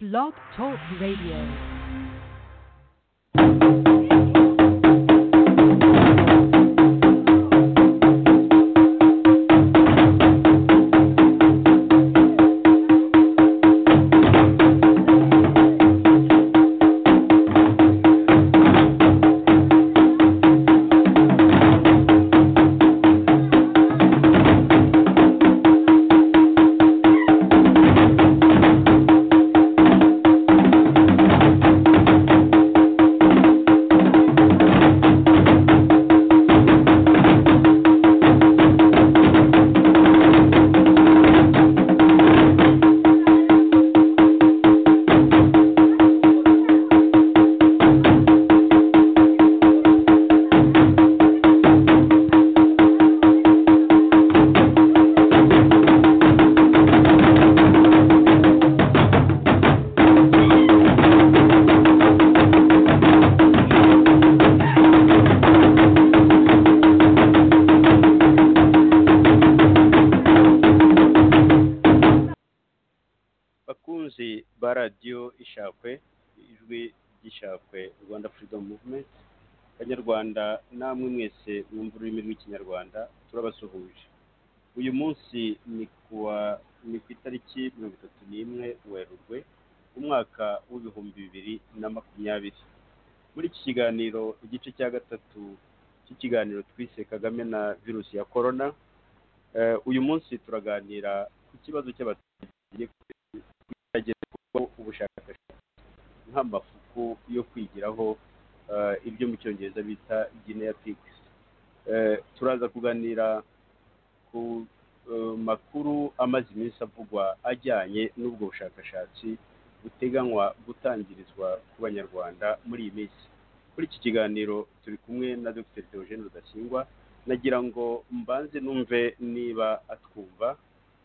Blog Talk Radio. bakunzi ba radiyo ishakwe ijwi ry'ishakwe rwanda freedom movement banyarwanda namwe mwese mwumva ururimi rw'ikinyarwanda turabasuhuje uyu munsi ni kuwa ni ku itariki mirongo itatu n'imwe werurwe umwaka w'ibihumbi bibiri na makumyabiri muri iki kiganiro igice cya gatatu cy'ikiganiro twise kagame na virusi ya korona Eh, uyu munsi turaganira ku kibazo cy'abaturage hagerwaho ubushakashatsi nk'amafuku yo kwigiraho eh, ibyo mu cyongereza bita genetics Eh, turaza kuganira ku eh, makuru amaze iminsi avugwa ajyanye n'ubwo bushakashatsi buteganywa gutangirizwa ku banyarwanda muri iyi minsi kuri iki kiganiro turi kumwe na dr Theogene rudasingwa nagira ngo mbanze numve niba atwumva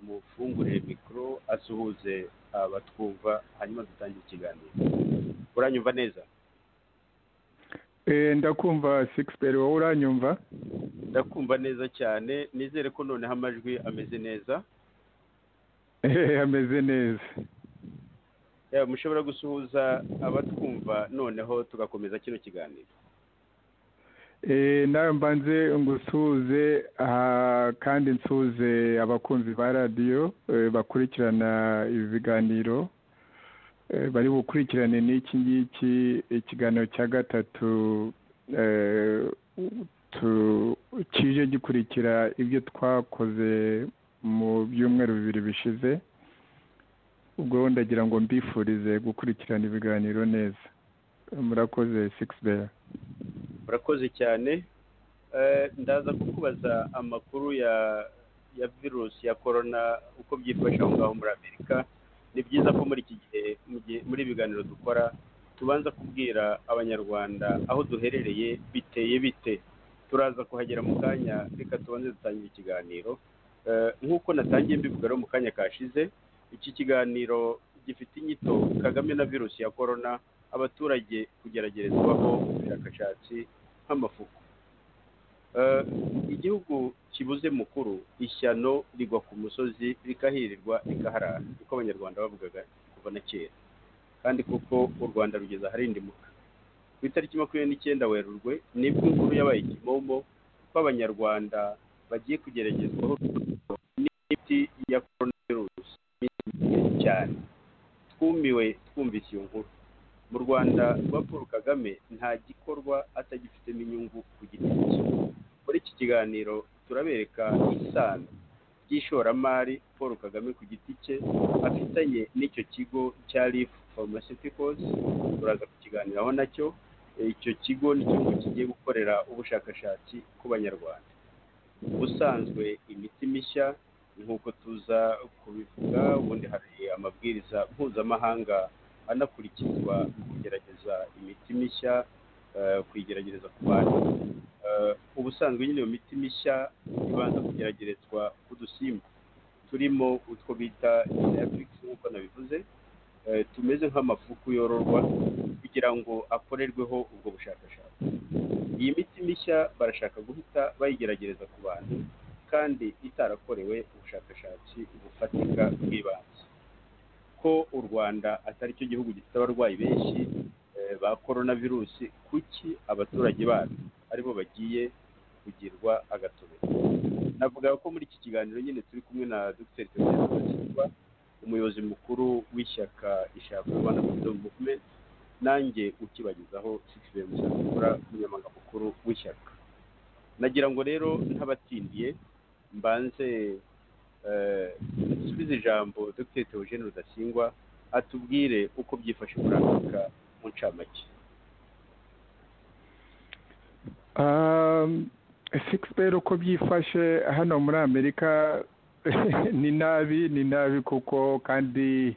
mufungure mikoro asuhuze abatwumva hanyuma dutangire ikiganiro uranyumva neza Eh, ndakumva sixperi wowe uranyumva ndakumva neza cyane nizere ko noneho amajwi ameze neza Eh, ameze neza Eh, mushobora gusuhuza abatwumva noneho tugakomeza kino kiganiro Eh, nawe mbanze ngusuhuze aha, kandi nsuhuze abakunzi ba radiyo eh, bakurikirana ibi biganiro eh, bari bukurikirane n'iki ngiki ikiganiro cya gatatu eh, tu- kije gikurikira ibyo twakoze mu byumweru bibiri bishize ubwo ndagira ngo mbifurize gukurikirana ibiganiro neza murakoze six bear urakoze cyane Eh, ndaza kukubaza amakuru ya ya virusi ya korona uko byifashe aho ngaho muri amerika ni byiza ko muri iki gihe mu gihe- muri ibiganiro dukora tubanza kubwira abanyarwanda aho duherereye biteye bite turaza kuhagera mu kanya reka tubanze dutangire ikiganiro Eh, nk'uko natangiye mbivuga rero mu kanya kashize iki kiganiro gifite inyito kagame na virusi ya korona abaturage kugeragerezwaho ubushakashatsi nk'amafuku Eh, igihugu kibuze mukuru ishyano rigwa ku musozi rikahirirwa rikaharara niko abanyarwanda bavugaga kuva na kera kandi kuko u rwanda rugeze aharindimuka ku itariki makumyabiri n'icyenda werurwe nibwo inkuru yabaye ikimomo ko abanyarwanda bagiye kugeragezwaho n'imiti ya coronavirus myinshi cyane twumiwe twumvise iyo nkuru mu rwanda rwa paul kagame nta gikorwa atagifitemo inyungu ku giti cye muri iki kiganiro turabereka isano ry'ishoramari paul kagame ku giti cye afitanye n'icyo kigo cya rif pharmaceuticals turaza kukiganiraho nacyo icyo kigo ni ikigo kigiye gukorera ubushakashatsi ku banyarwanda ubusanzwe imiti mishya nk'uko tuza kubivuga ubundi hari amabwiriza mpuzamahanga anakurikizwa mu kugerageza imiti mishya eh, kuyigerageza ku bantu Eh, ubusanzwe nyine iyo miti mishya ibanza kugeragerezwa ku dusimba turimo utwo bita genetics nk'uko nabivuze eh, tumeze nk'amafuku yororwa kugira ngo akorerweho ubwo bushakashatsi iyi miti mishya barashaka guhita bayigeragereza ku bantu kandi itarakorewe ubushakashatsi bufatika bw'ibanze ko u rwanda atari cyo gihugu gifite abarwayi benshi ba korona virusi kuki abaturage bacu aribo bagiye kugirwa agatobero navuga ko muri iki kiganiro nyine turi kumwe na dr tewudasikwa umuyobozi mukuru w'ishyaka ishaka rwanda freedom movement nanjye ukibagezaho sikisibe musakura umunyamanga mukuru w'ishyaka nagira ngo rero ntabatindiye mbanze dusubize ijambo dr teogene rudasingwa atubwire uko byifashe muri afurika mu ncamake sikisiberi uko byifashe hano muri amerika ni nabi ni nabi kuko kandi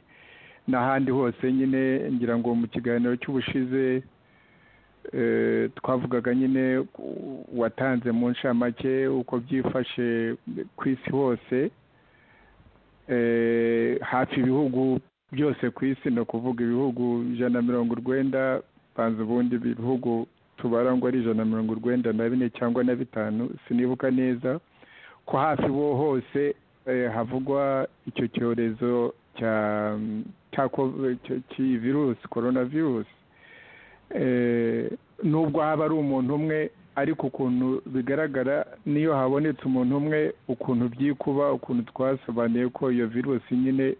n'ahandi hose nyine ngira ngo mu kiganiro cy'ubushize twavugaga nyine watanze mu ncamake uko byifashe ku isi hose hafi ibihugu byose ku isi ni ukuvuga ibihugu ijana na mirongo urwenda banza ubundi ibihugu tubara ngo ari ijana na mirongo urwenda na bine cyangwa na bitanu sinibuka neza ko hafi bo hose havugwa icyo cyorezo cy'iyi virusi korona virusi nubwo haba ari umuntu umwe ariko ukuntu bigaragara niyo habonetse umuntu umwe ukuntu byikuba ukuntu twasobanuye ko iyo virusi nyine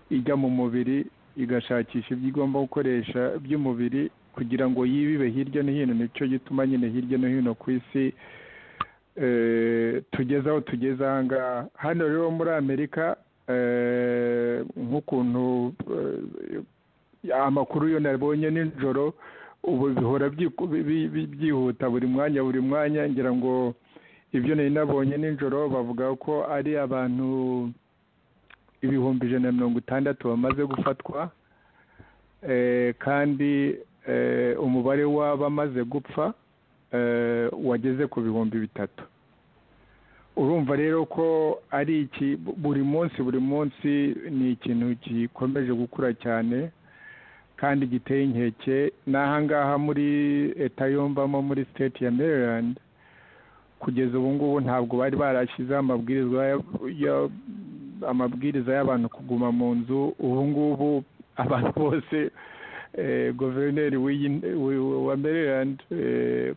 ijya mu mubiri igashakisha ibyo igomba gukoresha by'umubiri kugira ngo yibibe hirya no hino nicyo gituma nyine hirya no hino ku isi tugeze aho tugeze aha ngaha hano rero muri amerika nk'ukuntu amakuru yo nabonye nijoro ubu bihora byihuta buri mwanya buri mwanya ngira ngo ibyo nari nabonye nijoro bavuga ko ari abantu ibihumbi ijana na mirongo itandatu bamaze gufatwa kandi umubare w'abamaze gupfa wageze ku bihumbi bitatu urumva rero ko ari iki buri munsi buri munsi ni ikintu gikomeje gukura cyane kandi giteye inkeke n'ahangaha muri leta yombamo muri siteti ya maryland kugeza ubu ngubu ntabwo bari barashyizeho amabwiriza amabwiriza y'abantu kuguma mu nzu ubu ngubu abantu bose guverineri wa maryland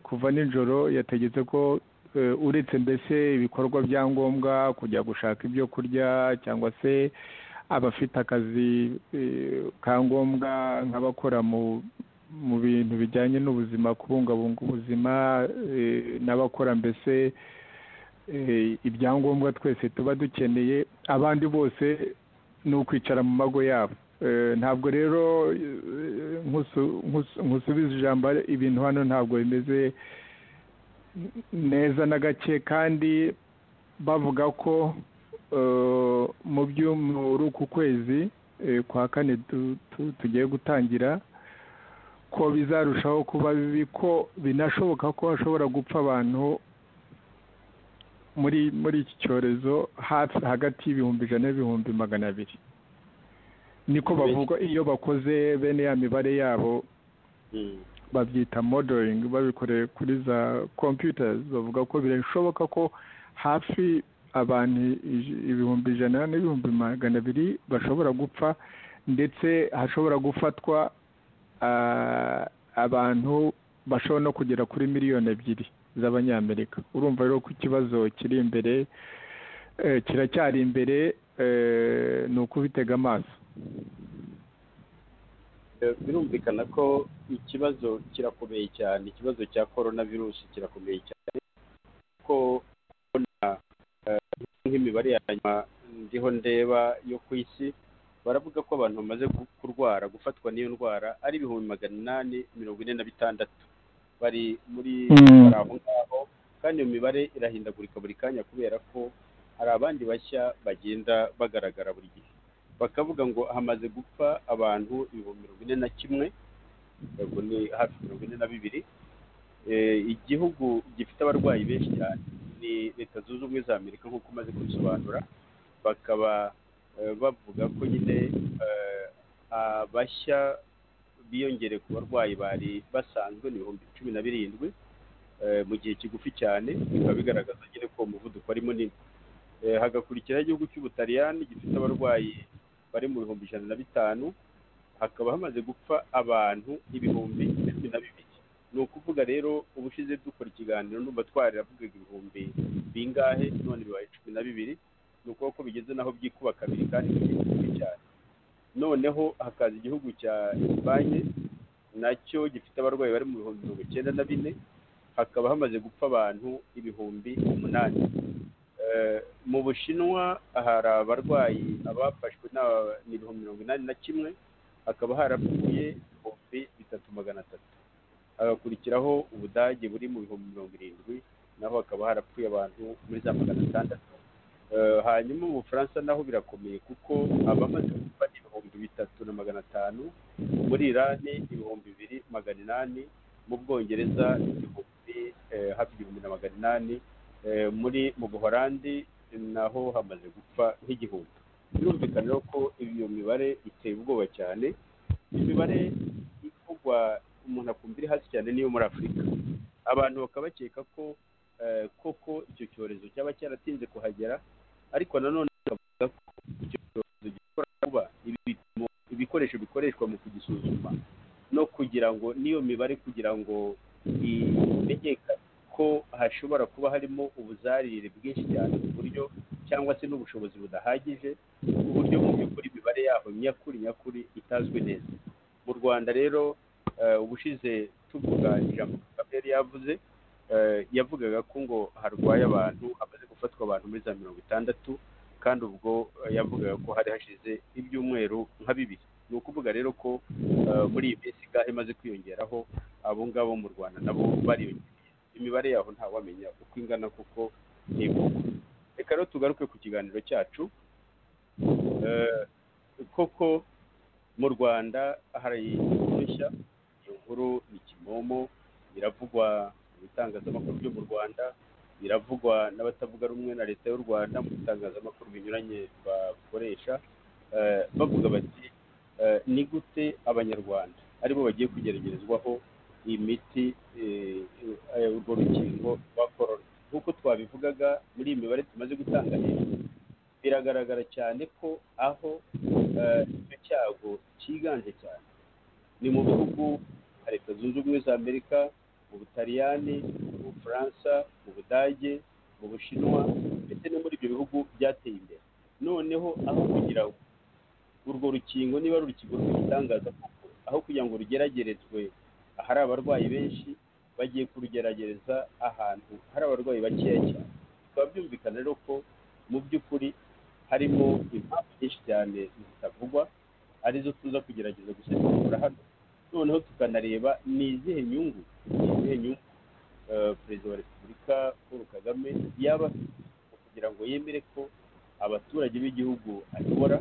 kuva nijoro yategetse ko uretse mbese ibikorwa bya ngombwa kujya gushaka ibyo kurya cyangwa se abafite akazi ka ngombwa nk'abakora mu bintu bijyanye n'ubuzima kubungabunga ubuzima n'abakora mbese ibyangombwa twese tuba dukeneye abandi bose ni ukwicara mu mago yabo ntabwo rero nkusubiza ijambo ibintu hano ntabwo bimeze neza na gake kandi bavuga ko mu by'umuru ku kwezi kwa kane tugiye gutangira ko bizarushaho kuba bibi ko binashoboka ko hashobora gupfa abantu muri muri iki cyorezo hagati y'ibihumbi ijana n'ibihumbi magana abiri niko bavuga iyo bakoze bene ya mibare yabo babyita modelingi babikoreye kuri za kompiyutazi bavuga ko birashoboka ko hafi abantu ibihumbi ijana n'ibihumbi magana abiri bashobora gupfa ndetse hashobora gufatwa abantu bashobora no kugera kuri miliyoni ebyiri z'abanyamerika urumva rero ko ikibazo kiri imbere kiracyari imbere ni ukubitega amaso birumvikana ko ikibazo kirakomeye cyane ikibazo cya korona virusi kirakomeye cyane ko kubona nk'imibare ya nyuma ndiho ndeba yo ku isi baravuga ko abantu bamaze kurwara gufatwa n'iyo ndwara ari ibihumbi magana inani mirongo ine na bitandatu bari muri bari aho ngaho kandi iyo mibare irahindagurika buri kanya kubera ko hari abandi bashya bagenda bagaragara buri gihe bakavuga ngo hamaze gupfa abantu ibihumbi mirongo ine na kimwe ubwo ni hafi mirongo ine na bibiri igihugu gifite abarwayi benshi cyane ni leta zunze ubumwe za amerika nk'uko umaze kubisobanura bakaba bavuga ko nyine abashya biyongere ku barwayi bari basanzwe ni ibihumbi cumi na birindwi mu gihe kigufi cyane bikaba bigaragaza nyine ko umuvuduko ari munini hagakurikiraho igihugu cy'ubutaliyani gifite abarwayi bari mu bihumbi ijana na bitanu hakaba hamaze gupfa abantu ibihumbi cumi na bibiri ni ukuvuga rero ubushize dukora ikiganiro numva twariravugaga ibihumbi bingahe none bibaye cumi na bibiri ni ukuboko bigeze naho byikuba kabiri kandi bigiye cyane noneho hakaza igihugu cya esipanye nacyo gifite abarwayi bari mu bihumbi mirongo icyenda na bine hakaba hamaze gupfa abantu ibihumbi umunani mu bushinwa hari abarwayi abafashwe ni ibihumbi mirongo inani na kimwe hakaba harapfuye ibihumbi bitatu magana atatu hagakurikiraho ubudage buri mu bihumbi mirongo irindwi naho hakaba harapfuye abantu muri za magana atandatu hanyuma mu bufaransa naho birakomeye kuko abamaze gupfa ni ibihumbi bitatu na magana atanu muri irani ibihumbi bibiri magana inani mu bwongereza igihumbi hafi igihumbi na magana inani muri mu buhorandi naho hamaze gupfa nk'igihumbi birumvikana rero ko iyo mibare iteye ubwoba cyane imibare ivugwa umuntu akumva iri hasi cyane niyo muri afurika abantu bakaba bakeka ko koko icyo cyorezo cyaba cyaratinze kuhagera ariko nanone bakavuga ko icyo cyorezo gishobora kuba ibikoresho bikoreshwa mu kugisuzuma no kugira ngo n'iyo mibare kugira ngo imenyekane ko hashobora kuba harimo ubuzarire bwinshi cyane ku buryo cyangwa se n'ubushobozi budahagije ku buryo mu by'ukuri imibare yaho nyakuri nyakuri itazwi neza mu rwanda rero ubushize tuvuga ijambo kagame yari yavuze yavugaga ko ngo harwaye abantu hamaze gufatwa abantu muri za mirongo itandatu kandi ubwo yavugaga ko hari hashize ibyumweru nka bibiri ni ukuvuga rero ko muri iyi minsi gahe imaze kwiyongeraho abo ngabo mu rwanda nabo bariyongera imibare yaho ntawamenya uko ingana kuko ntivuga reka rero tugaruke ku kiganiro cyacu koko mu rwanda hari udushya iyo nkuru ni kimomo iravugwa mu bitangazamakuru byo mu rwanda iravugwa n'abatavuga rumwe na leta y'u rwanda mu bitangazamakuru binyuranye bakoresha bavuga bati ni gute abanyarwanda aribo bagiye kugeragezwaho imiti urwo rukingo rwa korona nk'uko twabivugaga muri iyi mibare tumaze gutanga hejuru biragaragara cyane ko aho icyo cyago cyiganje cyane ni mu bihugu nka leta zunze ubumwe za amerika mu butaliyani mu bufaransa mu budage mu bushinwa ndetse no muri ibyo bihugu byateye imbere noneho aho kugira ngo urwo rukingo niba ari urukingo rw'ibitangaza kuko aho kugira ngo rugeragerezwe ahari abarwayi benshi bagiye kurugerageza ahantu hari abarwayi bakeya cyane bikaba byumvikana rero ko mu by'ukuri harimo impamvu nyinshi cyane zitavugwa arizo tuza kugerageza gusesengura hano noneho tukanareba ni izihe nyungu ni izihe nyungu perezida wa repubulika paul kagame yaba kugira ngo yemere ko abaturage b'igihugu ayobora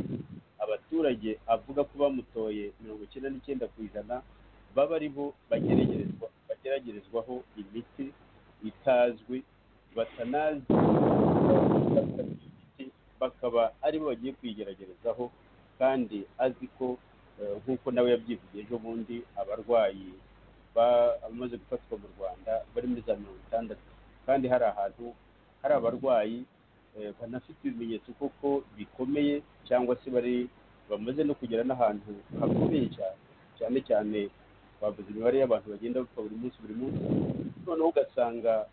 abaturage avuga ko bamutoye mirongo icyenda n'icyenda ku ijana baba ari bo bageragerezwaho imiti itazwi batanazi imiti bakaba ari bo bagiye kuyigeragerezaho kandi azi ko nk'uko nawe yabyivugiye ejo bundi abarwayi bamaze gufatwa mu rwanda bari muri za mirongo itandatu kandi hari ahantu hari abarwayi banafite ibimenyetso koko bikomeye cyangwa se bari bamaze no kugera n'ahantu hakomeye cyane cyane cyane bavuze imibare y'abantu bagenda bapfa buri munsi buri munsi noneho ugasanga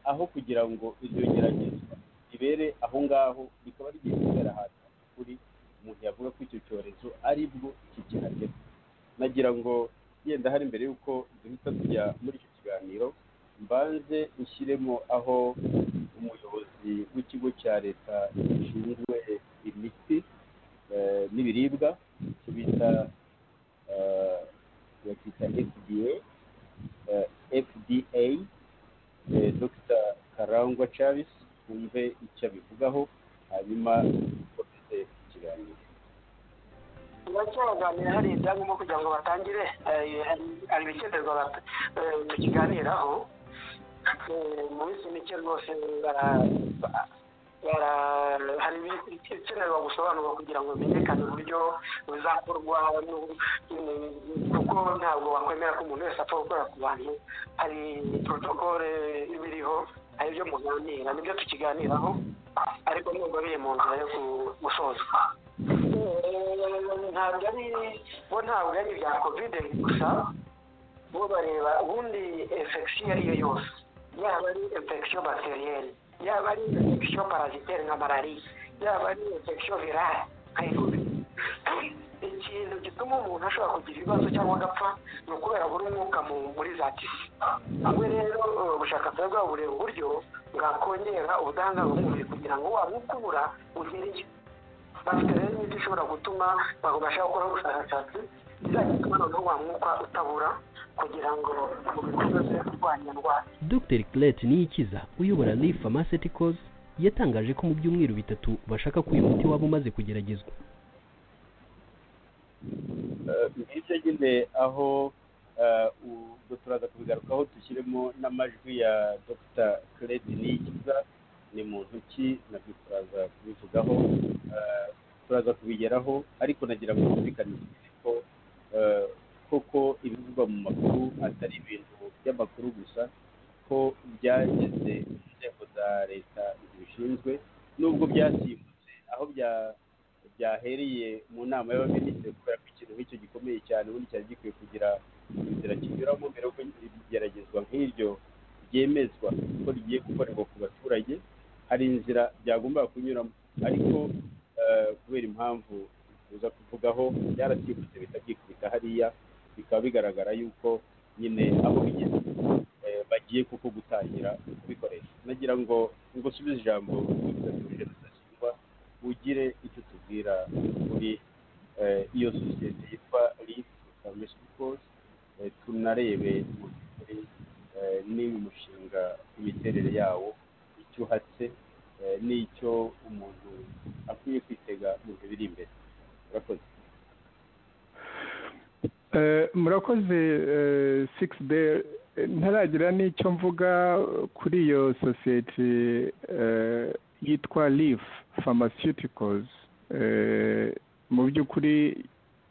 aho kugira ngo iryo geragezwa ribere aho ngaho rikaba rigiye kubera ahantu kuri umuntu yavuga ko icyo cyorezo ari bwo kikihagera nagira ngo yenda hari mbere y'uko duhita tujya muri icyo kiganiro mbanze ushyiremo aho umuyobozi w'ikigo cya leta gishinzwe imiti n'ibiribwa kibita bakita fda fda dr karangwa chavis twumve icyo abivugaho hanyuma dukomeze ikiganiro turacyaganira hari ibyangombwa kugira ngo batangire hari ibikenerwa tukiganiraho mu minsi mike rwose hari ibikenerwa gusobanurwa kugira ngo bimenyekane uburyo buzakorwa kuko ntabwo wakwemera ko umuntu wese apfa gukorera ku bantu hari porotokole ibiriho hari ibyo muganira nibyo tukiganiraho ariko nubwo biri mu nzira yo gusozwa ntabwo ari bo ntabwo ari ibya kovide gusa bo bareba ubundi infection iyo ari yo yose yaba ari infection bacterielle yaba ari infection parasitaire nka malariya yaba ari infection virale nka ebola ikintu gituma umuntu ashobora kugira ibibazo cyangwa agapfa ni ukubera buri umwuka mu- muri za tisi hamwe rero eh, ubushakashatsi bwabo bureba uburyo bwakongera ubudahangarwa bw'umubiri kugira ngo wa mwuka ubura ugereye bafite rero imiti ishobora gutuma babasha gukora ubushakashatsi izajya ituma noneho wa mwuka utabura kugira ngo umubiri ukomeze kurwanya indwara dr Clet niyikiza uyobora Leaf Pharmaceuticals yatangaje ko mu byumweru bitatu bashaka ko uyu muti waba umaze kugeragezwa Eh, ngibyo nyine aho eh, u- ubwo turaza kubigarukaho dushyiremo n'amajwi ya dr claude niyikiza ni mu ntoki nabyo turaza kubivugaho eh, turaza kubigeraho ariko nagira ngo bumvikanishe ko eh, koko ibivugwa mu makuru atari ibintu by'amakuru gusa ko byageze mu nzego za leta zibishinzwe nubwo byasimbutse aho bya byahereye mu nama y'abaminisitiri kubera ko ikintu nk'icyo gikomeye cyane ubundi cyari gikwiye kugira inzira kinyuramo mbere yuko igeragezwa nk'iryo ryemezwa ko rigiye gukorerwa ku baturage hari inzira byagombaga kunyuramo ariko eh, kubera impamvu tuza kuvugaho byarasimbutse bitabyikubita hariya bikaba bigaragara yuko nyine aho bigeze eh, bagiye kuko gutangira kubikoresha nagira ngo ngusubize ijambo kuri rudasingwa ugire icyo tubwira kuri eh, iyo sosiyete yitwa Leaf Pharmaceuticals eh, tunarebe mu by'ukuri eh, niba umushinga imiterere yawo icyo uhatse eh, n'icyo umuntu akwiye kwitega mu bihe biri imbere urakoze Eh, murakoze six be ntaragira n'icyo mvuga kuri iyo sosiyete eh, yitwa Leaf Pharmaceuticals Eh, mu by'ukuri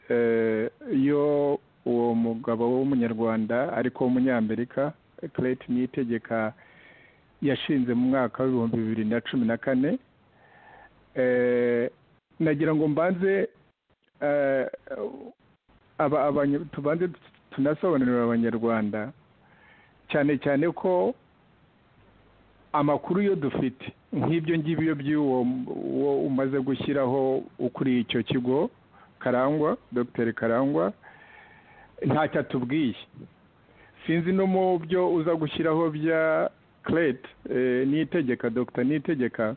eh, iyo uwo mugabo w'umunyarwanda ariko w'umunyamerika Clayton Niyitegeka yashinze mu mwaka w'ibihumbi bibiri na cumi na kane Eh, nagira ngo mbanze eh, aba abanya- tubanze tunasobanurira abanyarwanda cyane cyane ko amakuru yo dufite nk'ibyo ngibyo by'uwo uwo umaze gushyiraho ukuriye icyo kigo karangwa dr karangwa ntacyo atubwiye sinzi no mu byo uza gushyiraho bya clet nitegeka dr nitegeka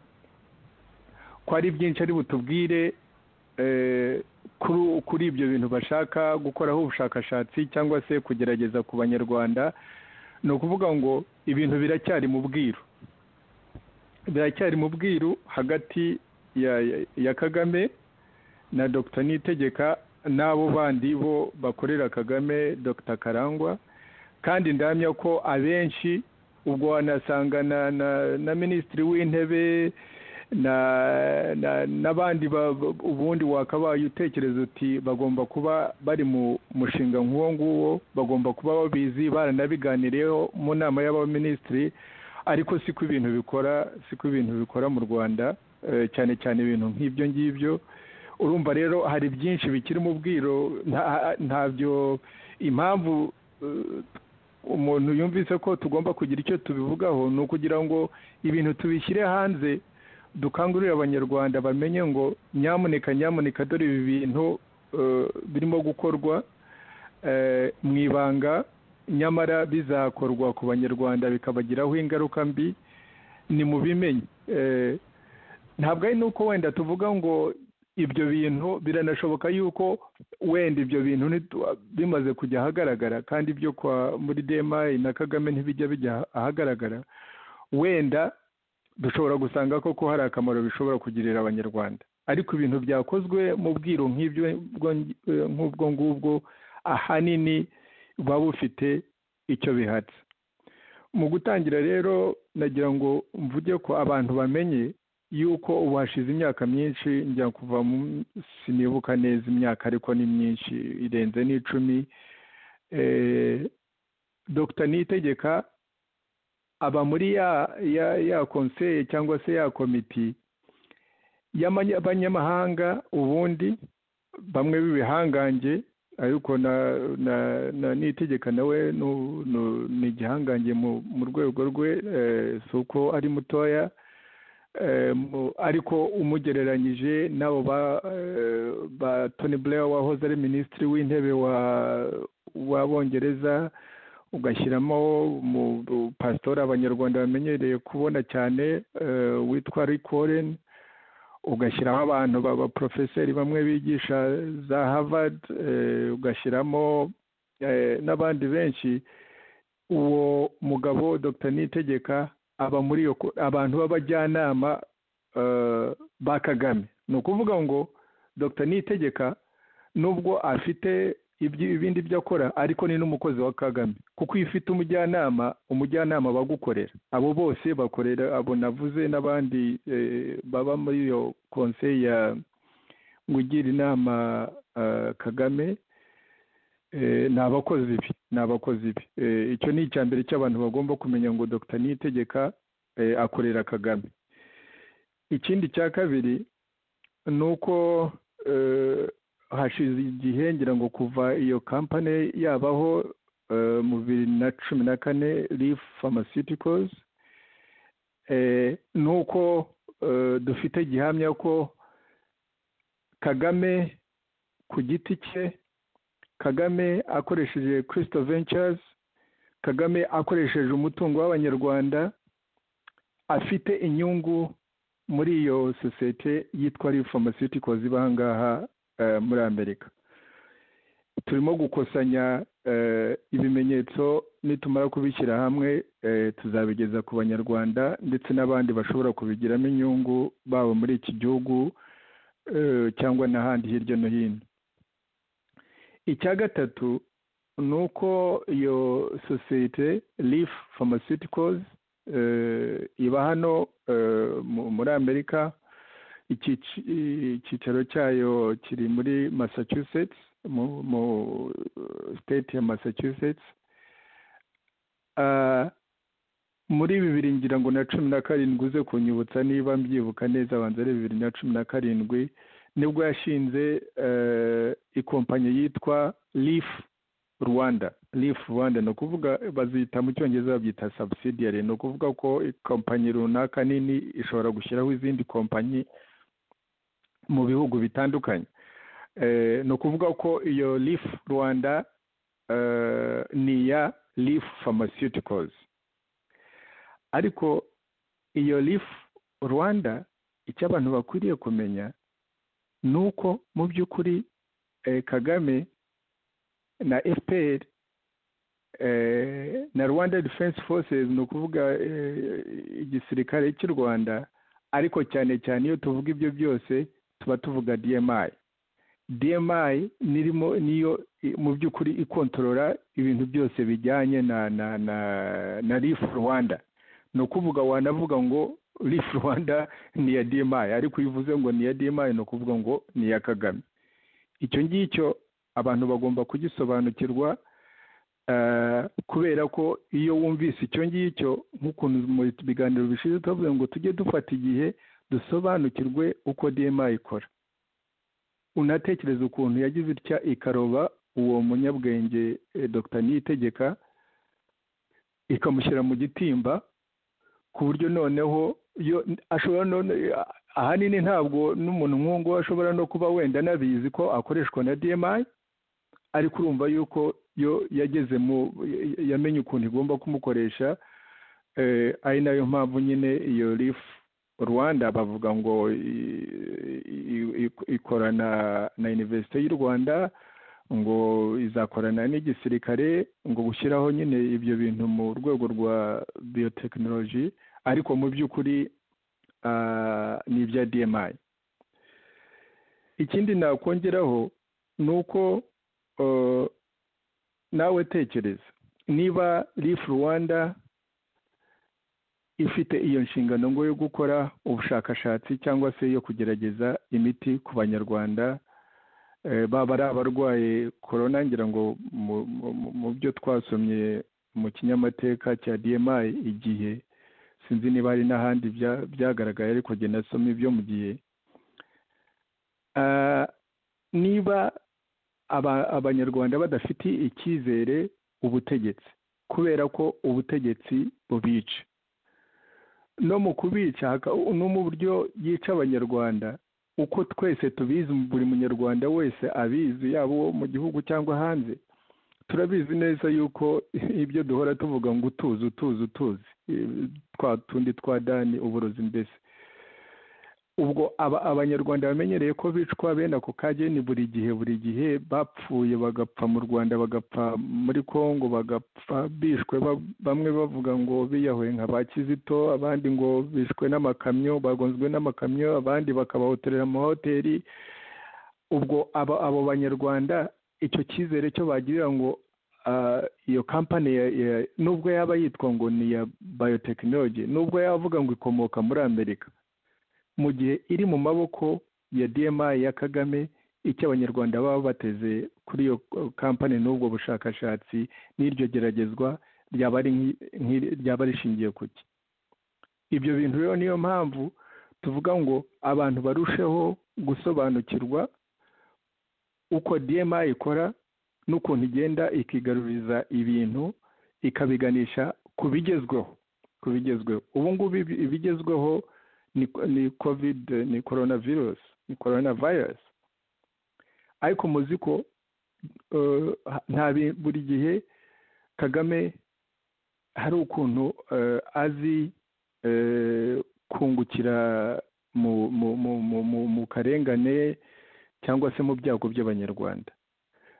ko ari byinshi ari butubwire eh, kuri kuri ibyo bintu bashaka gukoraho ubushakashatsi cyangwa se kugerageza ku banyarwanda ni ukuvuga ngo ibintu biracyari mu bwiru biracyari mu bwiru hagati ya ya- ya kagame na dr nitegeka n'abo bandi bo bakorera kagame dr karangwa kandi ndamya ko abenshi ubwo wanasanga na na, na minisitiri w'intebe na na- n'abandi ba- ba- ubundi wakabaye utekereza uti bagomba kuba bari mu mushinga nk'uwo nguwo bagomba kuba babizi baranabiganiriyeho mu nama y'abaminisitiri ariko siko ibintu bikora siko ibintu bikora mu rwanda eh, cyane cyane ibintu nk'ibyo ngibyo urumva rero hari byinshi bikiri mu bwiro nta- ntabyo impamvu eh, umuntu yumvise ko tugomba kugira icyo tubivugaho ni ukugira ngo ibintu tubishyire hanze dukangurire abanyarwanda bamenye ngo nyamuneka nyamuneka dore ibi bintu eh, birimo gukorwa eh, mu ibanga nyamara bizakorwa ku banyarwanda bikabagiraho ingaruka mbi ni mu bimenye Eh, ntabwo ari nuko wenda tuvuga ngo ibyo bintu biranashoboka yuko wenda ibyo bintu nitu- bimaze kujya ahagaragara kandi ibyo kwa muri demayi na kagame ntibijya bijya ahagaragara wenda dushobora gusanga koko hari akamaro bishobora kugirira abanyarwanda ariko ibintu byakozwe mu bwiru nk'ibyo bwo- nk'ubwo ngubwo ahanini buba bufite icyo bihatse mu gutangira rero nagira ngo mvuge ko abantu bamenye yuko ubu hashize imyaka myinshi njya kuva mu sinibuka neza imyaka ariko ni myinshi irenze n'icumi eh, dr niyitegeka aba muri ya ya ya konseye cyangwa se ya komiti y'abanyamahanga ubundi bamwe b'ibihangange ariko na na na nitegeka nawe nu- nu- ni igihangange mu mu rwego rwe eh, si uko ari mutoya eh, mu- ariko umugereranyije n'abo ba eh, ba Tony Blair wahoze ari minisitiri w'intebe wa w'abongereza ugashyiramo mu bu- pasitori abanyarwanda bamenyereye kubona cyane eh, witwa Rick Warren ugashyiraho abantu b'abaporofeseri bamwe bigisha za Harvard eh, ugashyiramo eh, n'abandi benshi uwo mugabo Dr Niyitegeka aba muri iyo ko- abantu b'abajyanama eh, ba Kagame ni ukuvuga ngo Dr Niyitegeka nubwo afite ibyi- ibindi byo akora ariko ni n'umukozi wa Kagame kuko iyo ufite umujyanama umujyanama aba agukorera abo bose bakorera abo navuze n'abandi eh, baba muri iyo konseye ya ugira inama eh, Kagame eh, ni abakozi be ni abakozi be Eh, icyo ni icya mbere cy'abantu bagomba kumenya ngo Dr Niyitegeka eh, akorera Kagame ikindi cya kabiri ni uko eh, hashize igihe ngira ngo kuva iyo kampani yabaho eh, mu bibiri na cumi na kane Leaf Pharmaceuticals eh, ni uko eh, dufite gihamya ko Kagame ku giti cye Kagame akoresheje Crystal Ventures Kagame akoresheje umutungo w'abanyarwanda afite inyungu muri iyo sosiyete yitwa Leaf Pharmaceuticals iba aha ngaha eh, muri amerika turimo gukosanya eh, ibimenyetso nitumara kubishyira hamwe eh, tuzabigeza ku banyarwanda ndetse n'abandi bashobora kubigiramo inyungu baba muri iki gihugu eh, cyangwa n'ahandi hirya no hino icya gatatu ni uko iyo sosiyete Leaf Pharmaceuticals eh, iba hano eh, mu- muri amerika ikici- icyicaro cyayo kiri muri massachusetts mu mu state ya massachusetts Ah, muri bibiri ngira ngo na cumi na karindwi uze kunyibutsa niba mbyibuka neza abanza ari bibiri na cumi na karindwi nibwo yashinze eh, ikompanyi yitwa leaf rwanda leaf rwanda ni ukuvuga bazita mu cyongereza babyita subsidiary ni ukuvuga ko ikompanyi runaka nini ishobora gushyiraho izindi kompanyi mu bihugu bitandukanye Eh, ni ukuvuga ko iyo leaf rwanda eh, ni iya leaf pharmaceuticals ariko iyo leaf rwanda icyo abantu bakwiriye kumenya ni uko mu by'ukuri eh, kagame na fpr eh, na rwanda defense forces ni ukuvuga eh, igisirikare cy'u rwanda ariko cyane cyane iyo tuvuga ibyo byose tuba tuvuga dmi dmi nirimo niyo i- mu by'ukuri ikontorora ibintu byose bijyanye na na na na rif rwanda ni ukuvuga wanavuga ngo rif rwanda ni iya dmi ariko iyo uvuze ngo ni iya dmi ni ukuvuga ngo ni iya kagame icyo ngicyo abantu bagomba kugisobanukirwa eh, kubera ko iyo wumvise icyo ngicyo nk'ukuntu mu biganiro bishize twavuze ngo tujye dufata igihe dusobanukirwe uko dma ikora unatekereza ukuntu yagize itya ikaroba uwo munyabwenge eh, dr niyitegeka ikamushyira mu gitimba ku buryo noneho yo ashobora none ahanini ntabwo n'umuntu nk'uwo ashobora no kuba wenda anabizi ko akoreshwa na dmi ariko urumva yuko yo yageze mu ya- yamenye ukuntu igomba kumukoresha eh, ari nayo mpamvu nyine iyo rif rwanda bavuga ngo i- i- i- ikorana na iniverisite y'u rwanda ngo izakorana n'igisirikare ngo gushyiraho nyine ibyo bintu mu rwego rwa biyotekinoloji ariko mu by'ukuri ah, ni ibya dmi ikindi nakongeraho ni uko eh, nawe tekereza niba rif rwanda ifite iyo nshingano ngo yo gukora ubushakashatsi cyangwa se yo kugerageza imiti ku banyarwanda eh, baba ari abarwaye korona ngira ngo mu- mu- mu- mu byo twasomye mu kinyamateka cya dmi igihe sinzi niba hari n'ahandi bya- byagaragaye ariko jye nasomye ibyo mu gihe Ah, niba aba- abanyarwanda badafitiye icyizere ubutegetsi kubera ko ubutegetsi bubica no mu kubica haka- no mu buryo yica abanyarwanda uko twese tubizi buri munyarwanda wese abizi yaba uwo mu gihugu cyangwa hanze turabizi neza yuko ibyo duhora tuvuga ngo utuzi utuzi utuzi eh, twa tundi twa dani uburozi mbese ubwo aba- abanyarwanda bamenyereye ko bicwa bene ako kageni buri gihe buri gihe bapfuye bagapfa mu rwanda bagapfa muri congo bagapfa bishwe ba- bamwe bavuga ngo biyahuye nka ba kizito abandi ngo bishwe n'amakamyo bagonzwe n'amakamyo abandi bakabahotorera amahoteli ubwo aba- abo banyarwanda icyo cyizere cyo bagirira ngo ah, iyo kampani ya- ya- nubwo yaba yitwa ngo ni iya biyotekinoloji nubwo yaba avuga ngo ikomoka muri amerika mu gihe iri mu maboko ya DMI ya Kagame icyo abanyarwanda baba bateze kuri iyo kampani n'ubwo bushakashatsi n'iryo geragezwa ryaba ari nk'i- nk'iri- ryaba rishingiye ku ki ibyo bintu rero niyo mpamvu tuvuga ngo abantu barusheho gusobanukirwa uko DMI ikora n'ukuntu igenda ikigaruriza ibintu ikabiganisha ku bigezweho ku bigezweho ubu ngubu ibi- ibigezweho ni, ni covid ni coronavirus ni coronavirus ariko muzi ko eh, nta bi- buri gihe kagame hari ukuntu eh, azi eh, kungukira mu mu mu mu mu, mu karengane cyangwa se mu byago by'abanyarwanda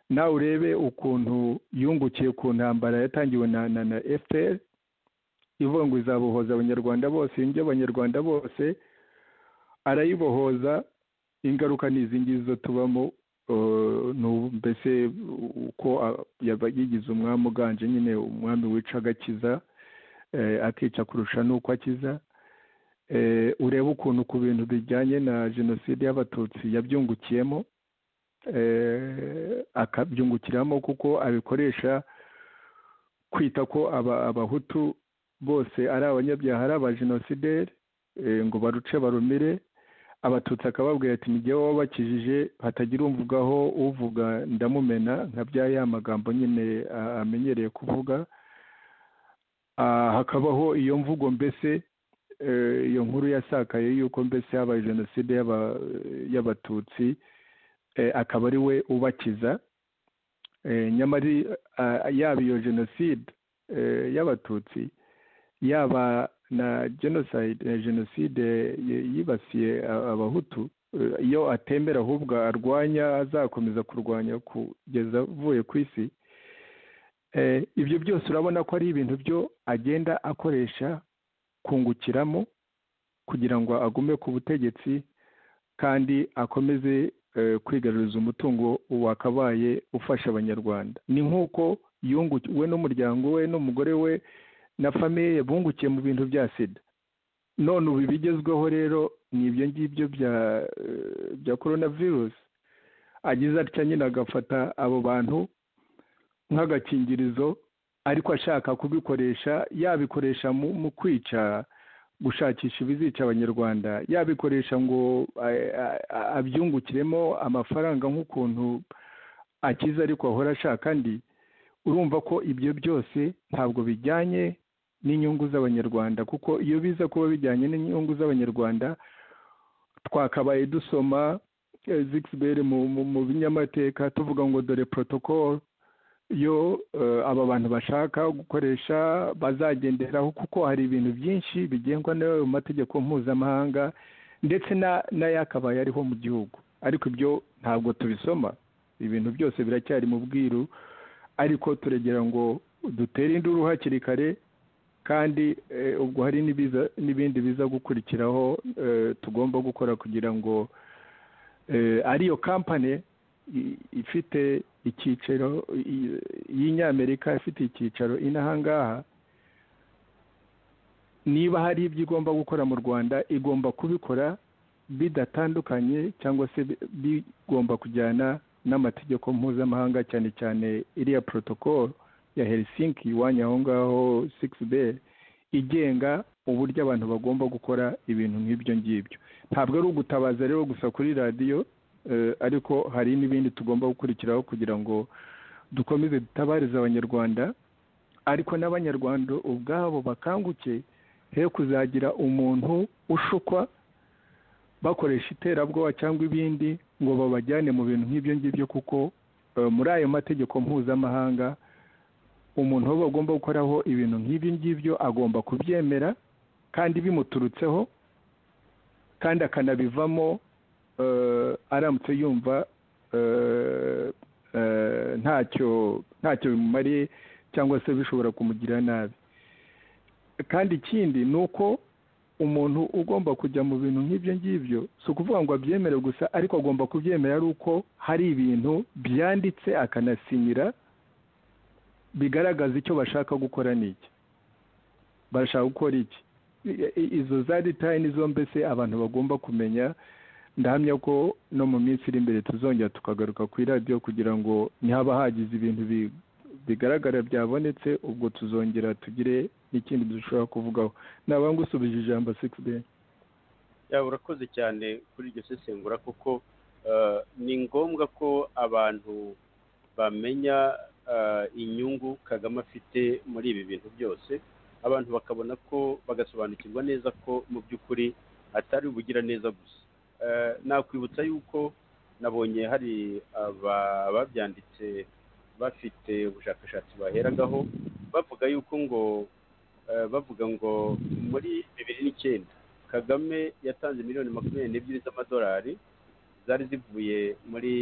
nawe urebe ukuntu yungukiye ku ntambara yatangiwe na na, na fpr ivuga ngo izabohoza abanyarwanda bose indyo abanyarwanda bose arayibohoza ingaruka ni izi ngizo tubamo eh, ni ubu mbese uko a- yaba yigize umwami uganje nyine umwami wica agakiza eh, akica kurusha n'uko akiza Eh, urebe ukuntu ku bintu bijyanye na jenoside y'abatutsi yabyungukiyemo eh, akabyungukiramo kuko abikoresha kwita ko aba- abahutu bose ari abanyabyaha ari abajenosideri eh, ngo baruce barumire abatutsi akababwira ati n'igihe waba bakijije hatagira umvugaho uvuga ndamumena nka bya ya magambo nyine a- amenyereye kuvuga Ah, hakabaho iyo mvugo mbese eh, iyo nkuru yasakaye yuko mbese habaye jenoside y'aba- y'abatutsi eh, akaba ari we ubakiza Eh, nyamara ah, yaba iyo jenoside eh, y'abatutsi yaba na genocide eh, jenoside y- yibasiye a- abahutu eh, iyo atemera ahubwo arwanya azakomeza kurwanya kugeza avuye ku isi Eh, ibyo byose urabona ko ari ibintu byo agenda akoresha kungukiramo kugira ngo agume ku butegetsi kandi akomeze eh, kwigaruriza umutungo wakabaye ufasha abanyarwanda ni nk'uko yungu- we n'umuryango we n'umugore we na famiye bungukiye mu bintu bya sida none ubu ibigezweho rero ni ibyo ngibyo bya eh, bya korona virusi agize atya nyine agafata abo bantu nk'agakingirizo ariko ashaka kubikoresha yabikoresha mu mu kwica gushakisha ibizica abanyarwanda yabikoresha ngo eh, a- a- abyungukiremo amafaranga nk'ukuntu akiza ariko ahora ashaka andi urumva ko ibyo byose ntabwo bijyanye n'inyungu z'abanyarwanda kuko iyo biza kuba bijyanye n'inyungu z'abanyarwanda twakabaye dusoma eh, Zuckerberg mu, mu, mu binyamateka tuvuga ngo dore protocol yo eh, aba bantu bashaka gukoresha bazagenderaho kuko hari ibintu byinshi bigengwa n'ayo mategeko mpuzamahanga ndetse na- n'ayakabaye ariho mu gihugu ariko ibyo ntabwo tubisoma ibintu byose biracyari mu bwiru ariko turegera ngo dutere induru hakiri kare kandi eh, ubwo hari n'ibiza- n'ibindi biza gukurikiraho eh, tugomba gukora kugira ngo eh, ariyo kampani i- ifite icyicaro i- y'inyamerika ifite icyicaro inahangaha niba hari ibyo igomba gukora mu rwanda igomba kubikora bidatandukanye cyangwa se bi- bigomba kujyana n'amategeko mpuzamahanga cyane cyane iriya protocol ya helsinki iwanya aho ngaho sikisi beri igenga uburyo abantu bagomba gukora ibintu nk'ibyo ngibyo ntabwo ari ugutabaza rero gusa kuri radiyo ariko hari n'ibindi tugomba gukurikiraho kugira ngo dukomeze dutabarize abanyarwanda ariko n'abanyarwanda ubwabo bakanguke he kuzagira umuntu ushukwa bakoresha iterabwoba cyangwa ibindi ngo babajyane mu bintu nk'ibyo ngibyo kuko muri ayo mategeko mpuzamahanga umuntu aho bagomba gukoraho ibintu nk'ibyo ngibyo agomba kubyemera kandi bimuturutseho kandi akanabivamo aramutse yumva ntacyo ntacyo bimumariye cyangwa se bishobora kumugira nabi kandi ikindi ni uko umuntu ugomba kujya mu bintu nk'ibyo ngibyo si ukuvuga ngo abyemere gusa ariko agomba kubyemera ari uko hari ibintu byanditse akanasinyira bigaragaza icyo bashaka gukora ni iki barashaka gukora iki izo za detaye nizo mbese abantu bagomba kumenya ndahamya ko no mu minsi iri imbere tuzongera tukagaruka ku iradiyo kugira ngo ntihaba hagize ibintu bigaragara byabonetse ubwo tuzongera tugire n'ikindi dushobora kuvugaho naba ngusubije ijambo sikisi yaba urakoze cyane kuri iryo sesengura kuko ni ngombwa ko abantu bamenya inyungu kagame afite muri ibi bintu byose abantu bakabona ko bagasobanukirwa neza ko mu by'ukuri atari ubugira neza gusa nakwibutsa yuko nabonye hari ababyanditse bafite ubushakashatsi baheragaho bavuga yuko ngo bavuga ngo muri bibiri n'icyenda kagame yatanze miliyoni makumyabiri n'ebyiri z'amadolari zari zivuye muri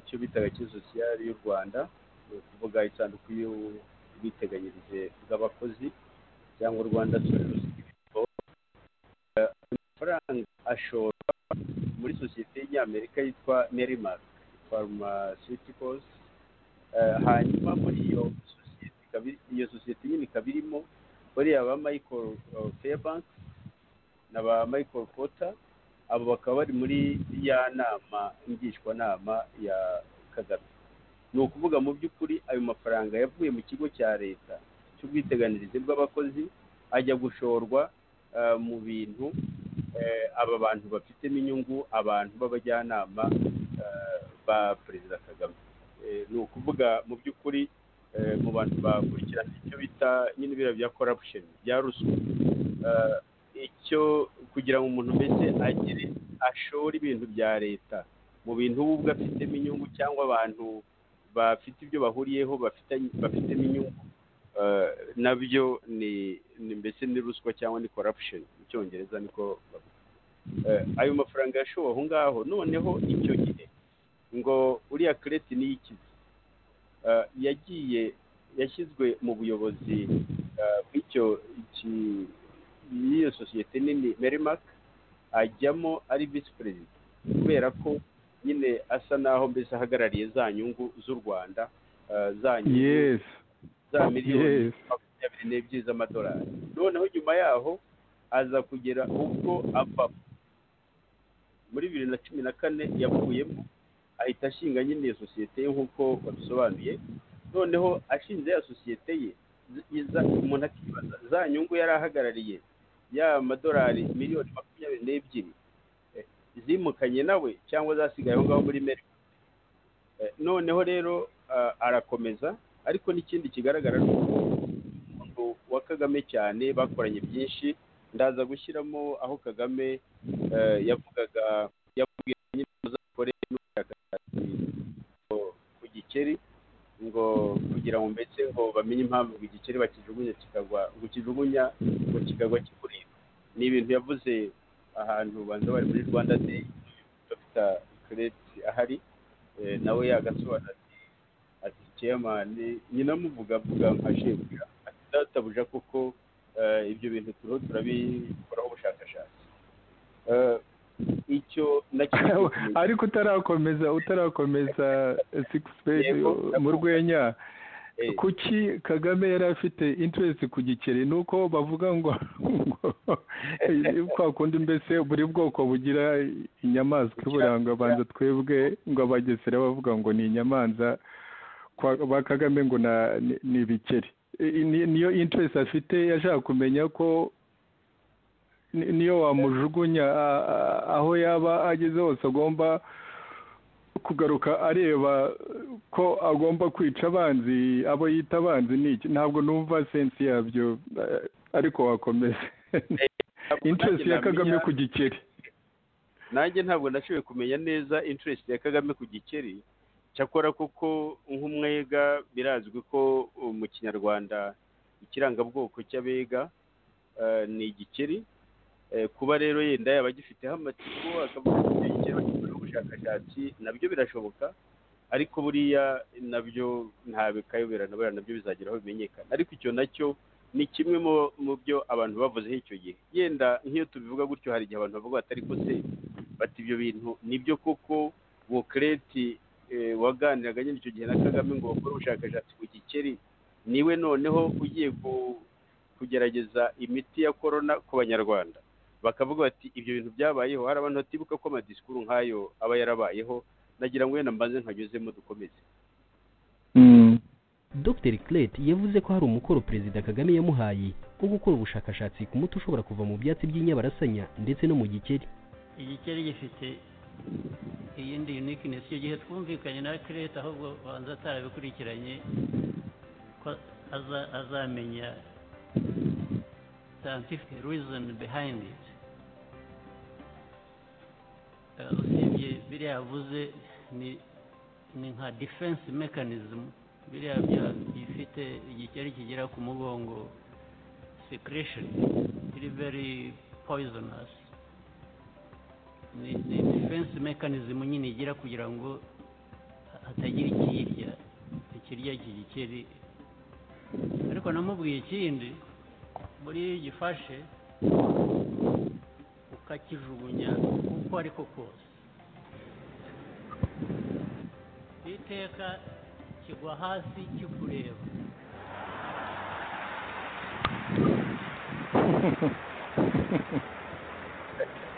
icyo bitaga kisosiyali y'u rwanda ni ukuvuga isanduku y'ubwiteganyirize bw'abakozi cyangwa rwanda amafaranga ashorwa muri sosiyete y'inyamerika yitwa nerimark pharmaceuticals hanyuma muri iyo sosiyete iyo sosiyete nyine ikaba irimo bariya ba michael fairbank na ba michael potter abo bakaba bari muri ya nama ngishwanama ya kagame ni ukuvuga mu by'ukuri ayo mafaranga yavuye mu kigo cya leta cy'ubwiteganyirize bw'abakozi ajya gushorwa mu bintu aba bantu bafitemo inyungu abantu b'abajyanama ba perezida kagame ni ukuvuga mu by'ukuri mu bantu bakurikirana icyo bita nyine biriya bya corruption bya ruswa icyo kugira ngo umuntu mbese agire ashore ibintu bya leta mu bintu we ubwe afitemo inyungu cyangwa abantu bafite ibyo bahuriyeho bafitemo inyungu nabyo ni mbese ni ruswa cyangwa ni corruption mu cyongereza niko ayo mafaranga yashowe aho ngaho noneho icyo gihe ngo uriya kereti niyikize yagiye yashyizwe mu buyobozi bw'icyo y'iyo sosiyete nini merimark ajyamo ari visi perezida kubera ko nyine asa n'aho mbese ahagarariye za nyungu z'u rwanda za nyungu za miliyoni makumyabiri n'ebyiri z'amadolari noneho nyuma yaho aza kugera ubwo avamo muri bibiri na cumi na kane yavuyemo ahita ashinga nyine iyo sosiyete ye nk'uko babisobanuye noneho ashinze ya sosiyete ye umuntu akibaza za nyungu yari ahagarariye y'amadolari miliyoni makumyabiri n'ebyiri zimukanye nawe cyangwa zasigaye aho ngaho muri meri noneho rero arakomeza ariko n'ikindi kigaragara ni uko umuntu wa kagame cyane bakoranye byinshi ndaza gushyiramo aho kagame yavugaga yabwiye nyine ku gikeri ngo kugira ngo mbese ngo bamenye impamvu igikeri bakijugunya kikagwa ngo kijugunya ngo kikagwa kikureba ni ibintu yavuze ahantu banza bari muri rwanda deyi dr kereti ahari nawe yagasobanura ati kiyamani nyina amuvuga avuga nka shebuja ati databuja kuko ibyo bintu turiho turabikoraho ubushakashatsi icyo nacyo ariko utarakomeza utarakomeza sikisi mu rwenya kuki kagame yari afite interesi ku gikeri ni uko bavuga ngo kwa kundi mbese buri bwoko bugira inyamaswa iburanga abanza twebwe ngo abagesera bavuga ngo ni inyamanza ba kagame ngo ni ibikeri niyo interesi afite yashaka kumenya ko niyo wamujugunya aho yaba ageze hose agomba kugaruka areba ko agomba kwica abanzi abo yita abanzi ni iki ntabwo numva sensi yabyo eh, ariko wakomeza interesi ya kagame ku gikeri nanjye ntabwo nashoboye kumenya neza interest ya kagame ku gikeri cyakora kuko nk'umwega birazwi ko uh, mu kinyarwanda ikirangabwoko cy'abega eh, ni igikeri Eh, kuba rero yenda yaba agifiteho amatsiko akavuga ko igikeri bagikorera ubushakashatsi nabyo birashoboka ariko buriya nabyo nta bikayobera na buriya nabyo bizageraho bimenyekana ariko icyo nacyo ni kimwe mu- mu byo abantu bavuzeho icyo gihe yenda nk'iyo tubivuga gutyo hari igihe abantu bavuga batari ko se bati ibyo bintu nibyo koko wokereti waganiraga nyine icyo gihe na kagame ngo bakore ubushakashatsi ku gikeri niwe noneho ugiye ku- kugerageza imiti ya korona ku banyarwanda bakavuga bati ibyo bintu byabayeho hari abantu batibuka ko amadisikuru nk'ayo aba yarabayeho nagira ngo wenda mbanze nkanyuzemo dukomeze dr Clate yavuze ko hari umukoro perezida kagame yamuhaye wo gukora ubushakashatsi ku muti ushobora kuva mu byatsi by'inyabarasanya ndetse no mu gikeri igikeri gifite iyindi uniqueness icyo gihe twumvikanye na kereta ahubwo banza atarabikurikiranye ko aza- azamenya scientific reason behind it Eh, usibye biriya yavuze ni ni nka defense mechanism biriya bya- bifite igikeri kigera ku mugongo secretion iri very poisonous ni ni defense mechanism nyine igira kugira ngo hatagira ikirya ikirya iki gikeri ariko namubwiye ikindi muri iyo ugifashe ukakijugunya uko ariko kose iteka kigwa hasi kikureba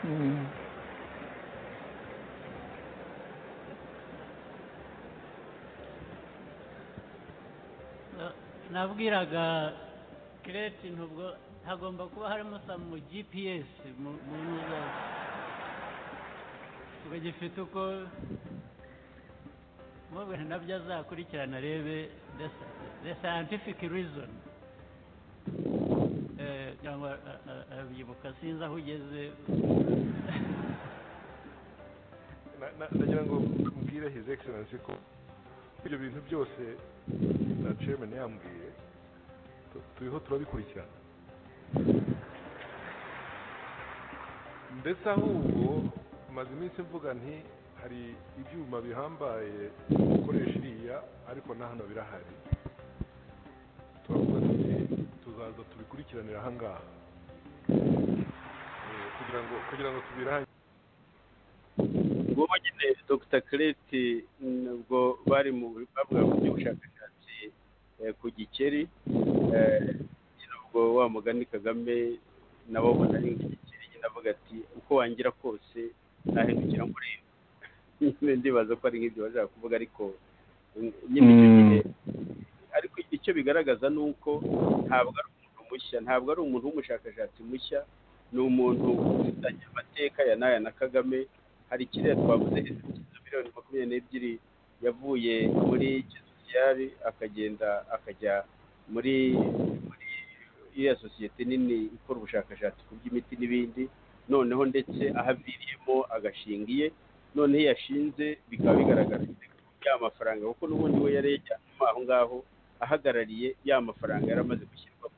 Mm. Na- nabwiraga kireti ntubwo hagomba kuba harimo sa mu gps mu mu ntuza ngo gifite uko mubwira nabyo azakurikirana arebe the sci- the scientific reason Eh, cyangwa a- a- arabyibuka sinzi aho ugeze Na- na- ndagira ngo mbwire his excellency ko ibyo bintu byose na chairman yambwiye tu- turiho turabikurikirana ndetse ahubwo maze iminsi mvuga nti hari ibyuma bihambaye gukoresha iriya ariko na hano birahari turavuga tuti tuzaza tubikurikiranira aha ngaha Eh, kugira ngo kugira ngo tubirangize ngubu nyine dr kireti nubwo bari mu bavuga mu by'ubushakashatsi eh, ku gikeri eh, nyine ubwo wa mugani kagame nabo ubona ari igikeri nyine avuga ati uko wangira kose nahindukira nkureba nyine ndibaza ko ari nk'ibyo bashaka kuvuga ariko mm, nyine icyo gihe ariko icyo bigaragaza ni uko ntabwo ari umuntu mushya ntabwo ari umuntu w'umushakashatsi mushya ni umuntu ufitanye amateka ya n'aya na kagame hari ikiriya twavuze ibitekerezo miliyoni makumyabiri n'ebyiri yavuye muri kisosiyari akagenda akajya muri muri iriya sosiyete nini ikora ubushakashatsi ku by'imiti n'ibindi noneho ndetse ahaviriyemo agashinga iye noneho iyo yashinze bikaba bigaragara ya mafaranga kuko n'ubundi we yari yajyanwe aho ngaho ahagarariye ya mafaranga yari amaze gushyirwamo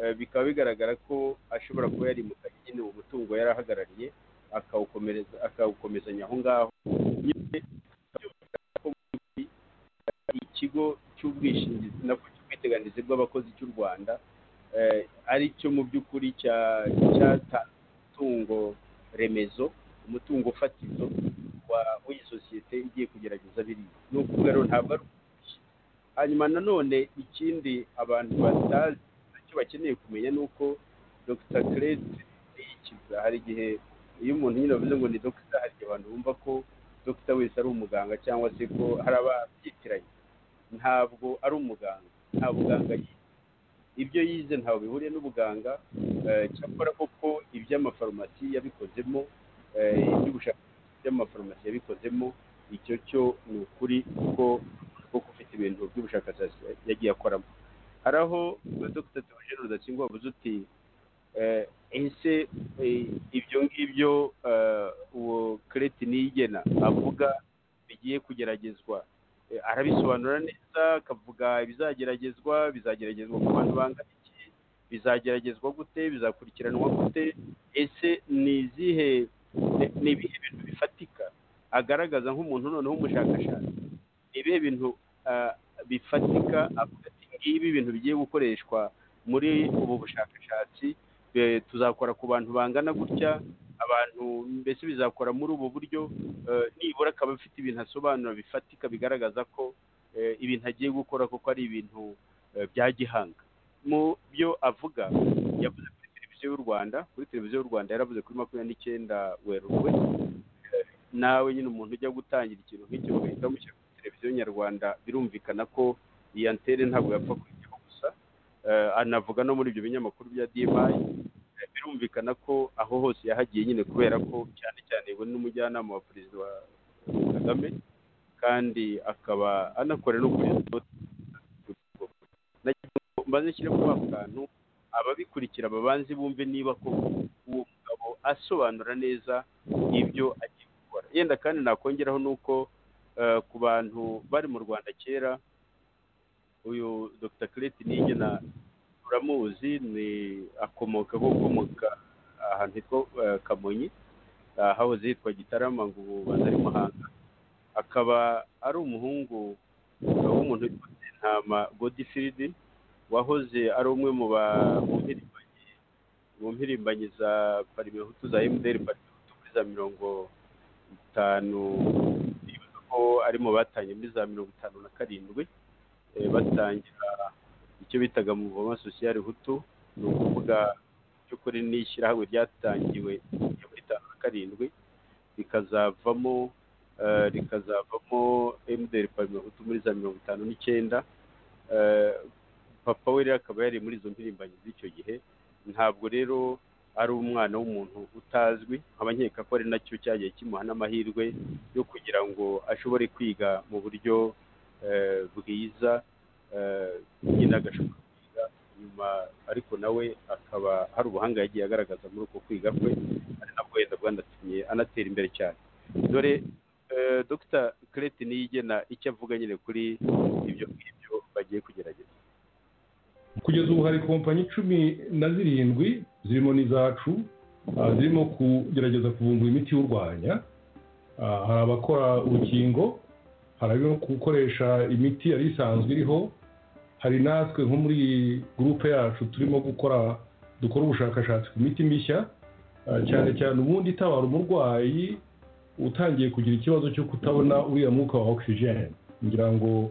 Eh, bikaba bigaragara ko ashobora kuba yarimukanye nyine uwo mutungo yari ahagarariye akawukomereza akawukomezanya aho ngaho nyine ko muri- ikigo cy'ubwishingizi nako cy'ubwiteganyirize bw'abakozi cy'u rwanda eh, ari cyo mu by'ukuri cya- cyatanze umutungo remezo umutungo fatizo wa- w'iyi sosiyete igiye kugerageza biriya ni ukuvuga rero ntabwo ari ubushyi hanyuma nanone ikindi abantu batazi icyo bakeneye kumenya ni uko dr crete ni ikiza hari igihe iyo umuntu nyine bavuze ngo ni dogita hari igihe abantu bumva ko dogita wese ari umuganga cyangwa se ko hari ababyitiranye ntabwo ari umuganga nta buganga yize ibyo yize ntawe bihuriye n'ubuganga eh, cyakora koko iby'amafarumasi yabikozemo eh, iby'ubushakashatsi by'amafarumasi yabikozemo icyo cyo ni ukuri kuko kuko ufite ibintu by'ubushakashatsi yagiye akoramo hari aho dr theogene rudakingwa wavuze uti eh, ese eh, ibyo ngibyo eh, uwo kereti niyigena avuga bigiye kugeragezwa Eh, arabisobanura neza akavuga ibizageragezwa bizageragezwa ku bantu bangana iki bizageragezwa gute bizakurikiranwa gute ese ni izihe ni- ni ibihe bintu bifatika agaragaza nk'umuntu noneho umushakashatsi ni ibihe bintu ah, bifatika avuga ati ngibi ibintu bigiye gukoreshwa muri ubu bushakashatsi eh, tuzakora ku bantu bangana gutya abantu mbese bizakora muri ubu buryo eh, nibura akaba afite ibintu asobanura bifatika bigaragaza ko eh, ibintu agiye gukora kuko ari ibintu eh, bya gihanga mu byo avuga yavuze kuri televiziyo y'u rwanda kuri televiziyo y'u rwanda yaravuze kuri makumyabiri n'icyenda werurwe Eh, nawe nyine umuntu ujya gutangira ikintu nk'icyo ugahita wamushyira kuri televiziyo nyarwanda birumvikana ko iyi antene ntabwo yapfa kuyijyaho gusa Eh, anavuga no muri ibyo binyamakuru bya dimayi birumvikana ko aho hose yahagiye nyine kubera ko cyane cyane we n'umujyanama wa perezida wa kagame kandi akaba anakorera no kuri maze nshyiremo ako kantu ababikurikira babanze bumve niba ko uwo mugabo asobanura neza ibyo agiye gukora yenda kandi nakongeraho nuko eh, ku bantu bari mu rwanda kera uyu dr kireti niyigena uramuzi ni akomoka ko ukomoka ahantu hitwa eh, kamonyi ah, hahoze hitwa gitarama ngo ubu baza ari muhanga akaba ari umuhungu eh, w'umuntu witwa ntama godifiridi wahoze ari umwe mu ba- mu mpirimbanyi mu mpirimbanyi za parimehutu za emuderi parimehutu muri za mirongo itanu nibuka ko ari mu batangiye muri za mirongo itanu na karindwi eh, batangira icyo bitaga mu voma sosiyali hutu ni ukuvuga by'ukuri ni ishyirahamwe ryatangiwe muri itanu na karindwi rikazavamo eh, rikazavamo emuderi parimehutu muri za mirongo itanu n'icyenda eh, papa we rero akaba yari muri izo mpirimbanyi z'icyo gihe ntabwo rero ari umwana w'umuntu utazwi nkaba nkeka ko ari nacyo cyagiye kimuha n'amahirwe yo kugira ngo ashobore kwiga mu buryo eh, bwiza eh, nyine agashobora kwiga nyuma ariko nawe akaba hari ubuhanga yagiye agaragaza muri uko kwiga kwe ari nabwo wenda bwanatumye anatera imbere cyane dore eh, dr kireti niyigena icyo avuga nyine kuri ibyo ngibyo bagiye kugerageza kugeza ubu hari kompanyi icumi na zirindwi zirimo n'izacu ah, zirimo kugerageza kuvumbura imiti iwurwanya Ah, hari abakora urukingo hari abari gukoresha imiti yari isanzwe iriho hari natwe nko muri gurupe yacu turimo gukora dukora ubushakashatsi ku miti mishya ah, cyane cyane ubundi itabara umurwayi utangiye kugira ikibazo cyo kutabona uriya mwuka wa oxygen ngira ngo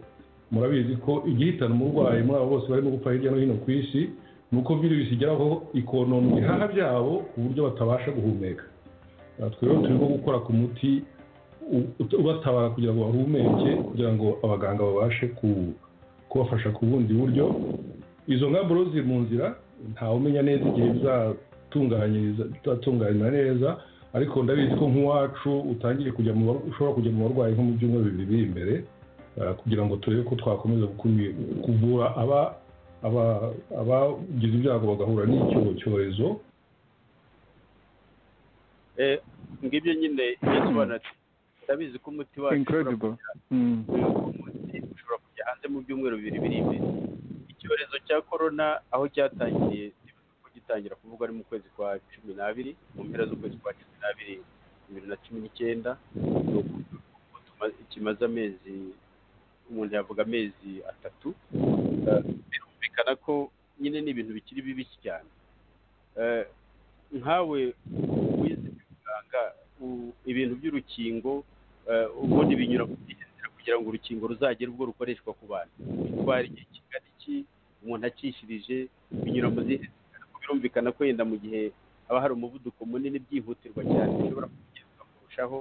murabizi ko igihitana umurwayi muri abo bose barimo gupfa hirya no hino ku isi ni uko virusi igeraho ikonona ibihaha byabo ku buryo batabasha guhumeka Aha twe rero turimo gukora ku muti u- ut- ubatabara kugira ngo bahumeke kugira ngo abaganga babashe ku- kubafasha ku bundi buryo izo ngamba rero ziri mu nzira ntawe umenya neza igihe bizatunganyiriza bizatunganywa neza ariko ndabizi ko nk'uwacu utangiye kujya mu bar- ushobora kujya mu barwayi nko mu byumweru bibiri biri imbere Uh, kugira ngo turebe ko twakomeza gukumi- kuvura aba aba- abagize ibyago bagahura n'icyo cyorezo Eh, ngibyo nyine yasobanura ati ndabizi ko umuti wacu ushobora incredible Mm. umuti ushobora kujya hanze mu byumweru bibiri biri imbere icyorezo cya korona aho cyatangiye kivuga ko gitangira kuvugwa ari mu kwezi kwa cumi n'abiri mu mpera z'ukwezi kwa cumi n'abiri bibiri na cumi n'icyenda ni ukuvuga ko tuma- kimaze amezi umuntu yavuga amezi atatu Eh, birumvikana ko nyine ni ibintu bikiri bibisi cyane Eh, nkawe wize muganga ibintu by'urukingo eh, ubundi binyura mu gihe kugira ngo urukingo ruzagere ubwo rukoreshwa ku bantu bitwara igihe kingana iki umuntu akishirije binyura mu zihe ariko birumvikana ko yenda mu gihe haba hari umuvuduko munini byihutirwa cyane bishobora kugezwa kurushaho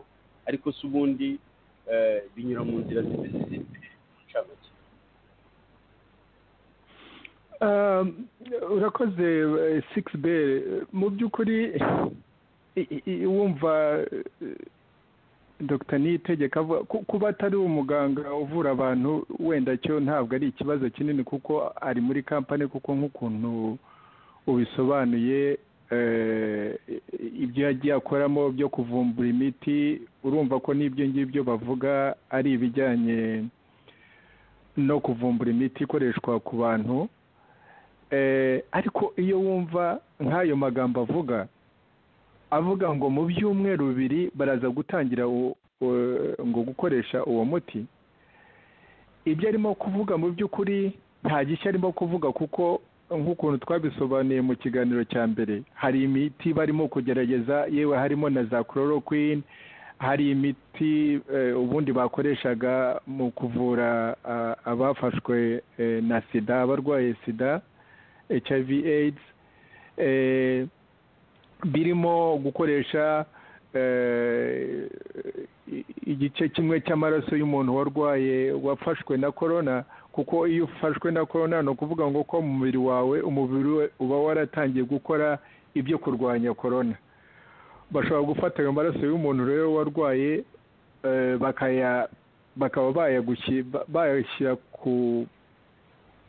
ariko se ubundi eh, binyura mu nzira zimeze zimwe mu ncamake Um, urakoze six bell mu by'ukuri i- i- i- wumva dr niyitegeka avuga ku- kuba atari umuganga uvura abantu wenda cyo ntabwo ari ikibazo kinini kuko ari muri kampani kuko nk'ukuntu ubisobanuye eh, ibyo yagiye akoramo byo kuvumbura imiti urumva ko n'ibyo ngibyo bavuga ari ibijyanye no kuvumbura imiti ikoreshwa ku bantu Eh, ariko iyo wumva nk'ayo magambo avuga avuga ngo mu byumweru bibiri baraza gutangira u- u- ngo gukoresha uwo muti ibyo arimo kuvuga mu by'ukuri nta gishya arimo kuvuga kuko nk'ukuntu twabisobanuye mu kiganiro cya mbere hari imiti barimo kugerageza yewe harimo na za chloroquine hari imiti eh, ubundi bakoreshaga mu kuvura ah, abafashwe eh, na sida abarwaye sida hiv aids eh, birimo gukoresha eh, i- igice kimwe cy'amaraso y'umuntu warwaye wafashwe na korona kuko iyo ufashwe na korona ni ukuvuga ngo ko mu mubiri wawe umubiri we uba waratangiye gukora ibyo kurwanya korona bashobora gufata ayo maraso y'umuntu rero warwaye eh, bakaya bakaba bayagushi- ba- bayashyira ku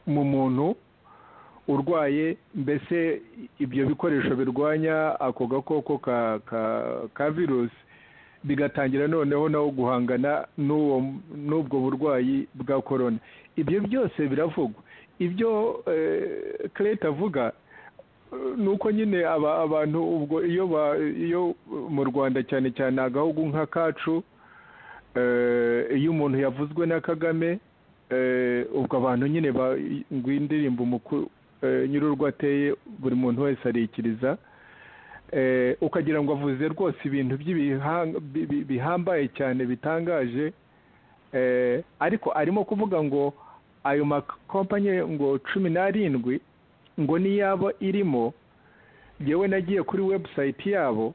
mu muntu urwaye mbese ibyo bikoresho birwanya ako gakoko ka ka- ka virusi bigatangira noneho nawo guhangana n'uwo n'ubwo burwayi bwa korona ibyo byose biravugwa ibyo eh, kereta avuga eh, ni uko nyine aba- abantu ubwo iyo ba- iyo mu rwanda cyane cyane agahugu nka kacu eh, iyo umuntu yavuzwe na kagame eh, ubwo abantu nyine ba- ngo iyi ndirimbo umuku- eh, nyir'urwo ateye buri muntu wese arikiriza Eh, ukagira ngo avuze rwose ibintu by'ibihang- bi- bi- bihambaye cyane bitangaje Eh, ariko arimo kuvuga ngo ayo makompanyi ngo cumi n'arindwi ngo niyaba irimo yewe nagiye kuri webusayiti yabo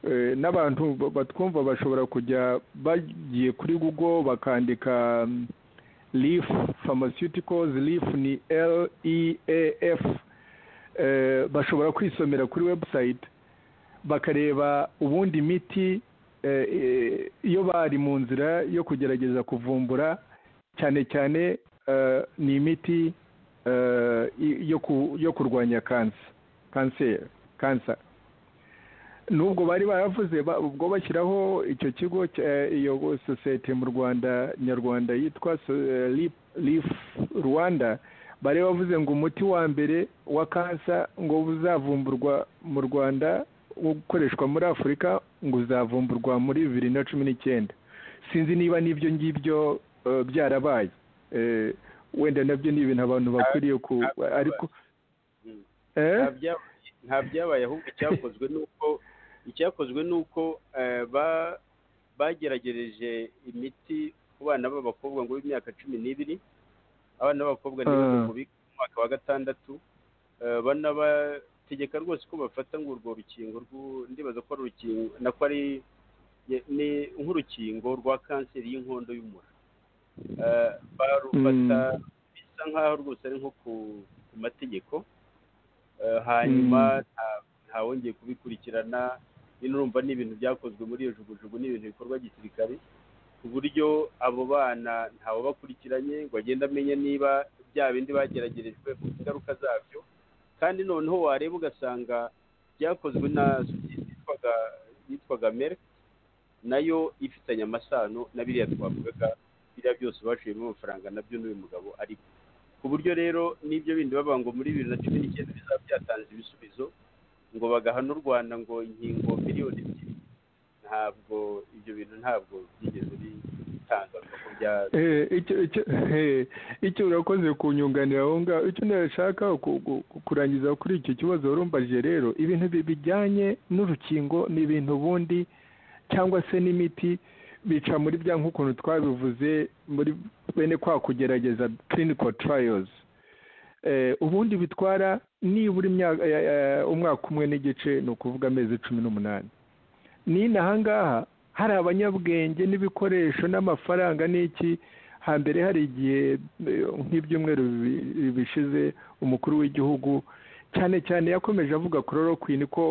Eh, n'abantu ba- batwumva bashobora kujya bagiye kuri google bakandika mm, Leaf Pharmaceuticals Leaf ni L E A F eh, bashobora kwisomera kuri website bakareba ubundi imiti eh, eh, iyo bari mu nzira yo kugerageza kuvumbura cyane cyane eh, ni imiti eh, i- yo ku- yo kurwanya kansa kanseri kansa nubwo bari baravuze ba- ubwo bashyiraho icyo kigo cya- iyo sosiyete mu rwanda nyarwanda yitwa so- eh, Lip- lif rwanda bari bavuze ngo umuti wa mbere wa kansa ngo uzavumburwa mu rwanda wo gukoreshwa muri afurika ngo uzavumburwa muri bibiri na cumi n'icyenda sinzi niba n'ibyo ngibyo eh, byarabaye Eh, wenda nabyo ni ibintu abantu bakwiriye ku ariko Mm. Eh? Nta byaba- nta byabaye ahubwo icyakozwe ni uko icyakozwe ni uko eh, ba- bageragereje imiti ku bana b'abakobwa ngo b'imyaka cumi n'ibiri abana b'abakobwa ni bamwe Ah. mu biga mu mwaka wa gatandatu Eh, banabategeka rwose ko bafata ngo urwo rukingo rw'u- ndibaza ko ari urukingo nako ari ye- ni nk'urukingo rwa kanseri y'inkondo y'umura Eh, barufata bisa nkaho rwose ari nko ku ku mategeko Eh, hanyuma nta- ntawongeye kubikurikirana nyine urumva ni ibintu byakozwe muri iyo jugujugu ni ibintu bikorwa gisirikare ku buryo abo bana ntawe bakurikiranye ngo agende amenye niba bya bindi bageragerejwe ku ngaruka zabyo kandi noneho wareba ugasanga byakozwe na sosiyete yitwaga yitwaga merck nayo ifitanye amasano na biriya twavugaga biriya byose baciyemo amafaranga nabyo n'uyu mugabo ari ku buryo rero n'ibyo bindi bavuga ngo muri bibiri na cumi n'icyenda bizaba byatanze ibisubizo ngo bagahana u rwanda ngo inkingo miliyoni ebyiri ntabwo ibyo bintu ntabwo byigeze bitangazwa ko bya Eh, icyo icyo eh, icyo urakoze kunyunganira aho ngaho icyo nashaka ku- ku- ku- kurangiza kuri icyo kibazo warumbaje rero ibintu bi- bijyanye n'urukingo ni ibintu ubundi cyangwa se n'imiti bica muri bya nk'ukuntu twabivuze muri bene kwa kugerageza clinical trials Eh, ubundi bitwara nibura imyaka- eh, eh, umwaka umwe n'igice ni ukuvuga amezi cumi n'umunani nino ahangaha hari abanyabwenge n'ibikoresho n'amafaranga n'iki hambere hari igihe eh, nk'ibyumweru bibi- bishize umukuru w'igihugu cyane cyane yakomeje avuga kororokwini ko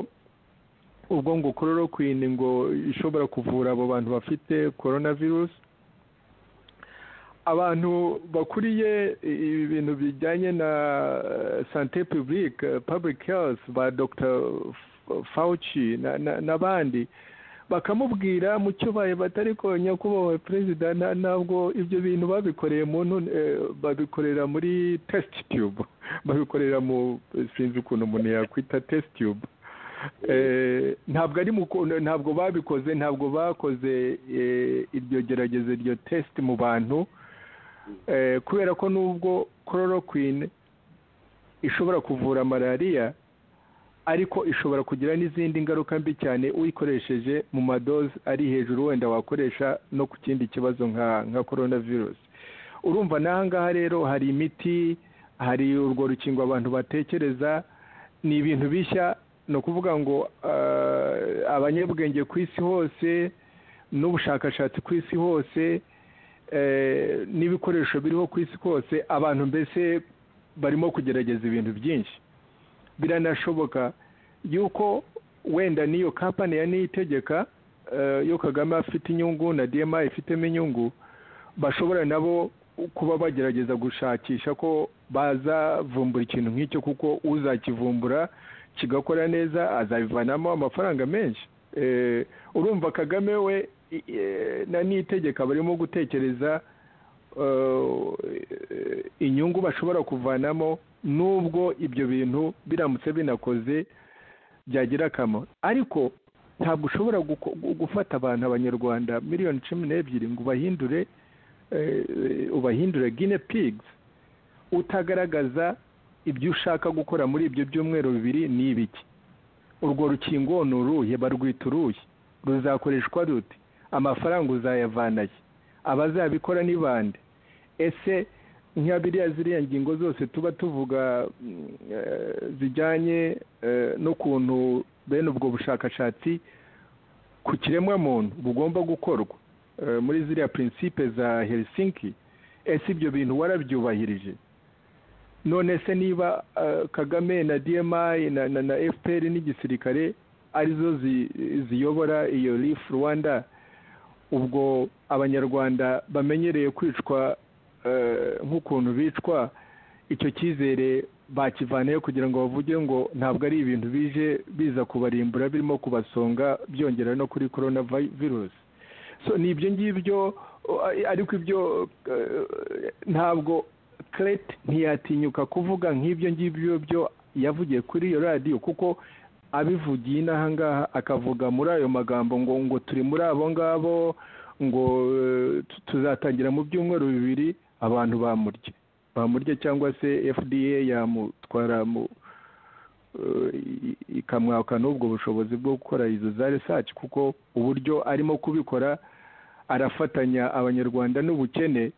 ubwo ngo kororokwini ngo ishobora kuvura abo bantu bafite korona virusi abantu bakuriye ibintu bijyanye na sante pibulike pabulike herifu ba dogita fawuci n'abandi bakamubwira mu cyo baye batari ko nyakubahwa perezida ntabwo ibyo bintu babikoreye muntu babikorera muri tesiti tube babikorera mu sinzi ukuntu umuntu yakwita tesiti tube ntabwo ari ntabwo babikoze ntabwo bakoze iryo gerageza iryo tesiti mu bantu kubera ko nubwo kororokwine ishobora kuvura malariya ariko ishobora kugira n'izindi ngaruka mbi cyane uyikoresheje mu madoze ari hejuru wenda wakoresha no ku kindi kibazo nka korona virusi urumva n'aha ngaha rero hari imiti hari urwo rukingo abantu batekereza ni ibintu bishya ni ukuvuga ngo abanyabwenge ku isi hose n'ubushakashatsi ku isi hose n'ibikoresho biriho ku isi hose abantu mbese barimo kugerageza ibintu byinshi biranashoboka yuko wenda n'iyo kampani ya niyitegeka yo kagame afite inyungu na dma ifitemo inyungu bashobora nabo kuba bagerageza gushakisha ko bazavumbura ikintu nk'icyo kuko uzakivumbura kigakora neza azabivanamo amafaranga menshi urumva kagame we na niyitegeka barimo gutekereza inyungu bashobora kuvanamo n'ubwo ibyo bintu biramutse binakoze byagira akamaro ariko ntabwo ushobora gufata abantu abanyarwanda miliyoni cumi n'ebyiri ngo ubahindure ubahindure gine pigizi utagaragaza ibyo ushaka gukora muri ibyo byumweru bibiri ni ibiki urwo rukingo ni uruhe barwita uruhe ruzakoreshwa rute amafaranga uzayavanaye abazabikora ni bande ese nka biriya ziriya ngingo zose tuba tuvuga zijyanye n'ukuntu bene ubwo bushakashatsi ku kiremwamuntu bugomba gukorwa muri ziriya prinsipe za herisinki ese ibyo bintu warabyubahirije none se niba kagame na dmi na fpr n'igisirikare arizo ziyobora iyo rifu rwanda ubwo abanyarwanda bamenyereye kwicwa nk'ukuntu bicwa icyo cyizere bakivaneyo kugira ngo bavuge ngo ntabwo ari ibintu bije biza kubarimbura birimo kubasonga byongera no kuri korona virusi ni ibyo ngibyo ariko ibyo ntabwo kerete ntiyatinyuka kuvuga nk'ibyo ngibyo byo yavugiye kuri iyo radiyo kuko abivugiye inaha ngaha akavuga muri ayo magambo ngo ngo turi muri abo ngabo ngo tuzatangira mu byumweru bibiri abantu bamurye bamurye cyangwa se fda yamutwara ikamwaka n'ubwo bushobozi bwo gukora izo za risaci kuko uburyo arimo kubikora arafatanya abanyarwanda n'ubukene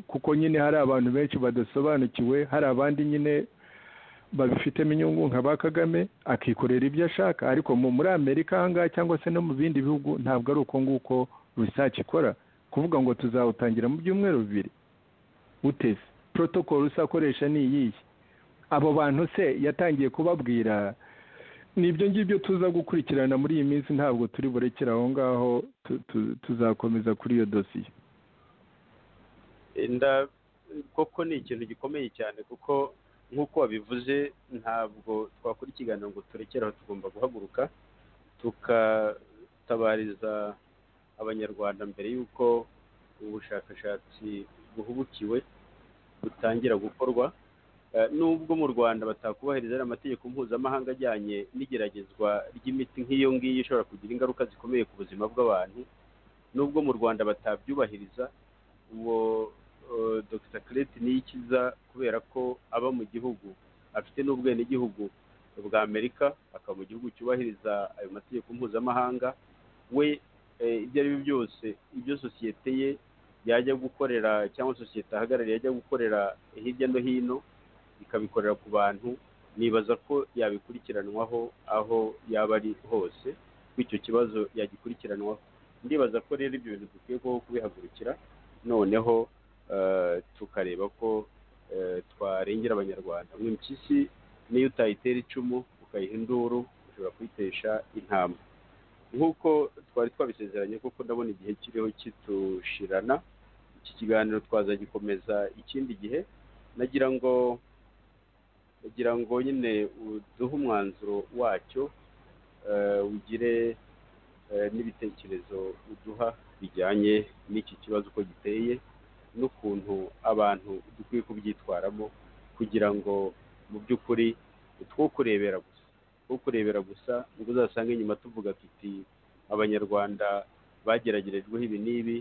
kuko nyine hari abantu benshi badasobanukiwe hari abandi nyine babifitemo inyungu nka ba kagame akikorera ibyo ashaka ariko muri amerika ahangaha cyangwa se no mu bindi bihugu ntabwo ari uko nguko risaci ikora kuvuga ngo tuzawutangira mu byumweru bibiri uteze protokolo usakoresha ni iyihe abo bantu se yatangiye kubabwira ni ibyo ngibyo tuza gukurikirana muri iyi minsi ntabwo turi burekere aho ngaho tuzakomeza kuri iyo dosiye koko ni ikintu gikomeye cyane kuko nk'uko wabivuze ntabwo twakora ikiganiro ngo turekere aho tugomba guhaguruka tukatabariza abanyarwanda mbere y'uko ubushakashatsi buhubukiwe butangira gukorwa nubwo mu rwanda batakubahiriza amategeko mpuzamahanga ajyanye n'igeragezwa ry'imiti nk'iyo ngiyo ishobora kugira ingaruka zikomeye ku buzima bw'abantu nubwo mu rwanda batabyubahiriza uwo dr kerete niyikiza kubera ko aba mu gihugu afite n'ubwenegihugu bwa amerika akaba mu gihugu cyubahiriza ayo mategeko mpuzamahanga we ibyo ari byo byose ibyo sosiyete ye yajya gukorera cyangwa sosiyete ahagarariye yajya gukorera hirya no hino ikabikorera ku bantu nibaza ko yabikurikiranwaho aho yaba ari hose bityo kibazo yagikurikiranwaho ndibaza ko rero ibyo bintu dukwiye kubihagurukira noneho tukareba ko twarengera abanyarwanda mu mpyisi niyo utayitera icumu ukayiha induru ushobora kuyitesha intama nk'uko twari twabisezeranye kuko ndabona igihe kiriho kitushirana iki kiganiro twazagikomeza ikindi gihe nagira ngo nagira ngo nyine uduhe umwanzuro wacyo eh, ugire eh, n'ibitekerezo uduha bijyanye n'iki kibazo uko giteye n'ukuntu abantu dukwiye kubyitwaramo kugira ngo mu by'ukuri two kurebera gusa two kurebera gusa ngo uzasange inyuma tuvuga tuti abanyarwanda bageragerejweho ibi n'ibi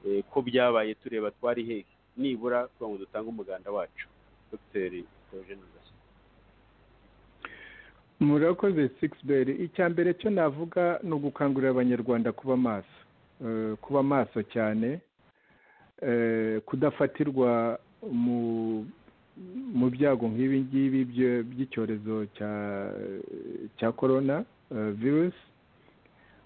eh, ko byabaye tureba twari hehe nibura kugira ngo dutange umuganda wacu dr theogene rudasa murakoze sikisiberi icya mbere cyo navuga ni ugukangurira abanyarwanda kuba maso Eh, kuba maso cyane Eh, kudafatirwa mu mu byago nk'ibi ngibi byo- by'icyorezo cya cya korona eh, virusi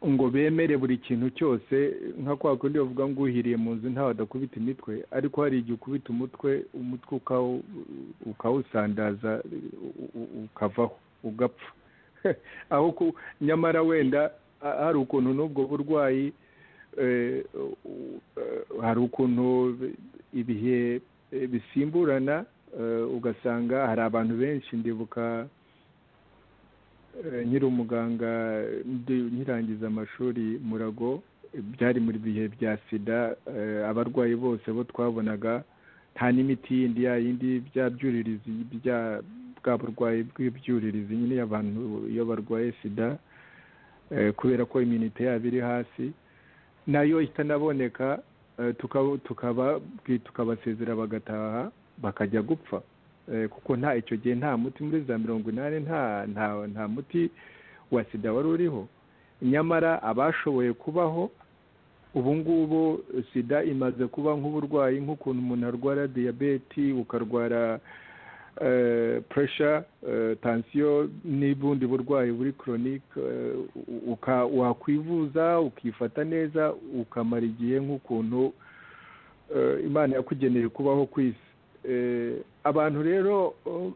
ngo bemere buri kintu cyose nka kwa kundi bavuga ngo uhiriye mu nzu ntawe adakubita imitwe ariko hari igihe ukubita umutwe umutwe ukawu- ukawusandaza u- u- ukavaho ugapfa aho ku nyamara wenda ha- hari ukuntu n'ubwo burwayi eh, u- eh, hari ukuntu ibihe eh, bisimburana eh, ugasanga hari abantu benshi ndibuka eh, nkiri umuganga ndi- nkirangiza amashuri murago eh, byari mu bihe bya sida eh, abarwayi bose bo twabonaga nta n'imiti yindi ya yindi bya byuririzi bya bwa burwayi bw'ibyuririzi nyine abantu iyo barwaye sida eh, kubera ko iminite yabo iri hasi nayo itanaboneka eh, tuka- tukaba tukabasezera bagataha bakajya gupfa Eh, kuko nta icyo gihe nta muti muri za mirongo inani nta nta nta muti wa sida wari uriho nyamara abashoboye kubaho ubu ngubu sida imaze kuba nk'uburwayi nk'ukuntu umuntu arwara diyabeti ukarwara eh, puresha eh, tansiyo n'ubundi burwayi buri koronike eh, u- uka- wakwivuza ukifata neza ukamara igihe nk'ukuntu eh, imana yakugeneye kubaho ku isi Eh, abantu rero oh,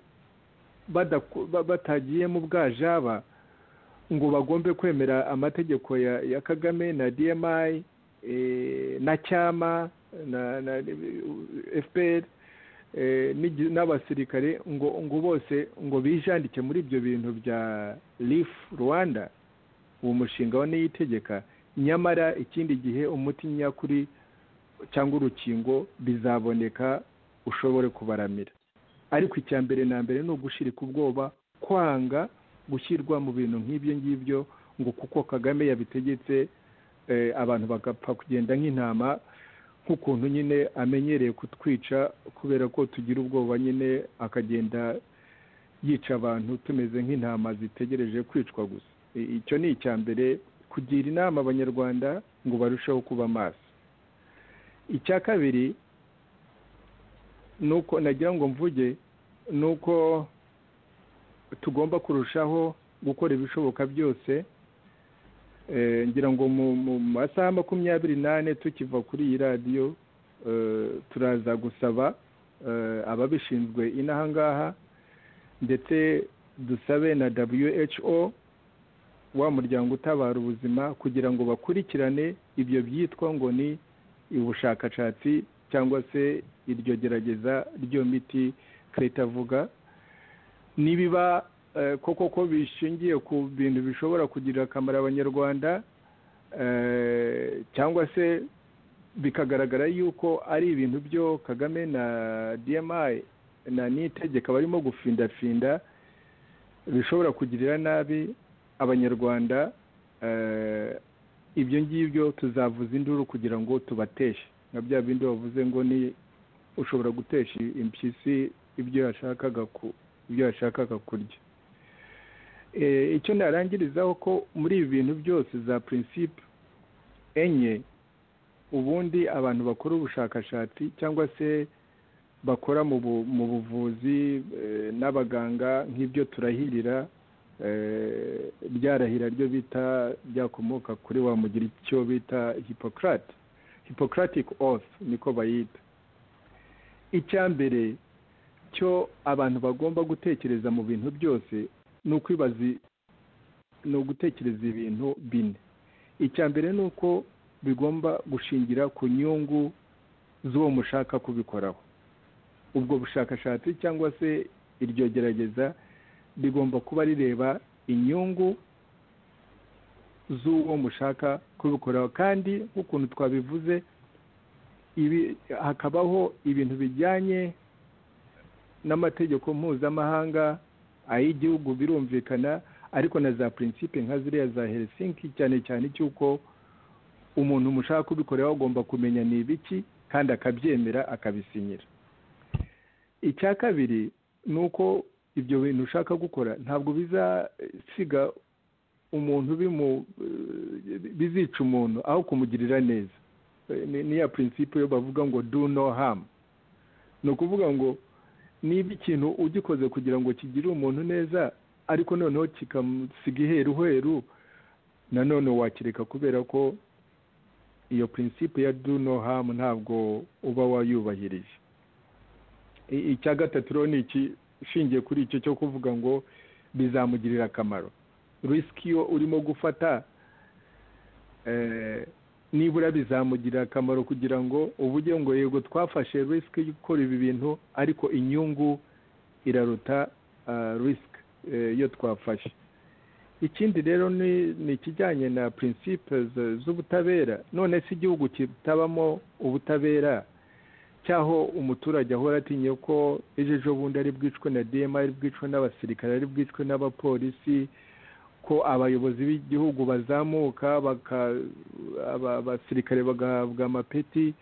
badaku- ba- batagiye mu bwajaba ngo bagombe kwemera amategeko ya ya kagame na dmi eh, na cyama na na fpr eh, n'igi- n'abasirikare ngo ngo bose ngo bijandike muri ibyo bintu bya rif rwanda uwo mushinga wa niyitegeka nyamara ikindi gihe umuti nyakuri cyangwa urukingo bizaboneka ushobore kubaramira ariko icya mbere na mbere ni ugushirika ubwoba kwanga gushyirwa mu bintu nk'ibyo ngibyo ngo kuko kagame yabitegetse eh, abantu bagapfa kugenda nk'intama nk'ukuntu nyine amenyereye kutwica kubera ko tugira ubwoba nyine akagenda yica abantu tumeze nk'intama zitegereje kwicwa gusa I- icyo ni icya mbere kugira inama abanyarwanda ngo barusheho kuba maso icya kabiri nuko nagira ngo mvuge nuko tugomba kurushaho gukora ibishoboka byose Eh, ngira ngo mu mu masaha makumyabiri n'ane tukiva kuri iyi radiyo eh, turaza gusaba eh, ababishinzwe inaha ngaha ndetse dusabe na who wa muryango utabara ubuzima kugira ngo bakurikirane ibyo byitwa ngo ni ubushakashatsi cyangwa se iryo gerageza ry'iyo miti leta avuga nibiba eh, koko ko bishingiye ku bintu bishobora kugirira akamaro abanyarwanda eh, cyangwa se bikagaragara yuko ari ibintu byo kagame na dmi na nitegeka barimo gufindafinda bishobora kugirira nabi abanyarwanda eh, ibyo ngibyo tuzavuza induru kugira ngo tubateshe nka bya bindi bavuze ngo ni ushobora gutesha impyisi ibyo yashakaga ku ibyo yashakaga kurya Eh, icyo narangirizaho ko muri ibi bintu byose za prinsipe enye ubundi abantu bakora ubushakashatsi cyangwa se bakora mu bu- mu buvuzi eh, n'abaganga nk'ibyo turahirira eh, ryarahira ryo bita ryakomoka kuri wa mugira icyo bita hipocrate hippocratic oath niko bayita icya mbere cyo abantu bagomba gutekereza mu bintu byose ni ukwibaza i- ni ugutekereza ibintu bine icya mbere ni uko bigomba gushingira ku nyungu z'uwo mushaka kubikoraho ubwo bushakashatsi cyangwa se iryo gerageza rigomba kuba rireba inyungu z'uwo mushaka kubikoraho kandi nk'ukuntu twabivuze ibi hakabaho ibintu bijyanye n'amategeko mpuzamahanga ay'igihugu birumvikana ariko na za prinsipe nka ziriya za helsinki cyane cyane cy'uko umuntu mushaka kubikoraho agomba kumenya ni ibiki kandi akabyemera akabisinyira icya kabiri ni uko ibyo bintu ushaka gukora ntabwo bizasiga umuntu bimu bizica umuntu aho kumugirira neza Ni- ni ya prinsipe yo bavuga ngo do no harm ni ukuvuga ngo niba ikintu ugikoze kugira ngo kigire umuntu neza ariko noneho kikamusiga iheruheru nanone wakireka kubera ko iyo prinsipe ya do no harm ntabwo uba wayubahirije I- icya gatatu rero ni iki ishingiye kuri icyo cyo kuvuga ngo bizamugirira akamaro risiki iyo urimo gufata eh, nibura bizamugirira akamaro kugira ngo uvuge ngo yego twafashe risiki yo gukora ibi bintu ariko inyungu iraruta risiki yo twafashe ikindi rero ni ni ikijyanye na prinsipe z- z'ubutabera none se igihugu kitabamo ubutabera cyaho umuturage ahora atinya ko ejo ejo bundi ari bwicwe na dema ari bwicwe n'abasirikare ari bwicwe n'abapolisi ko abayobozi b'igihugu bazamuka baka- aba- abasirikare bagahabwa amapeti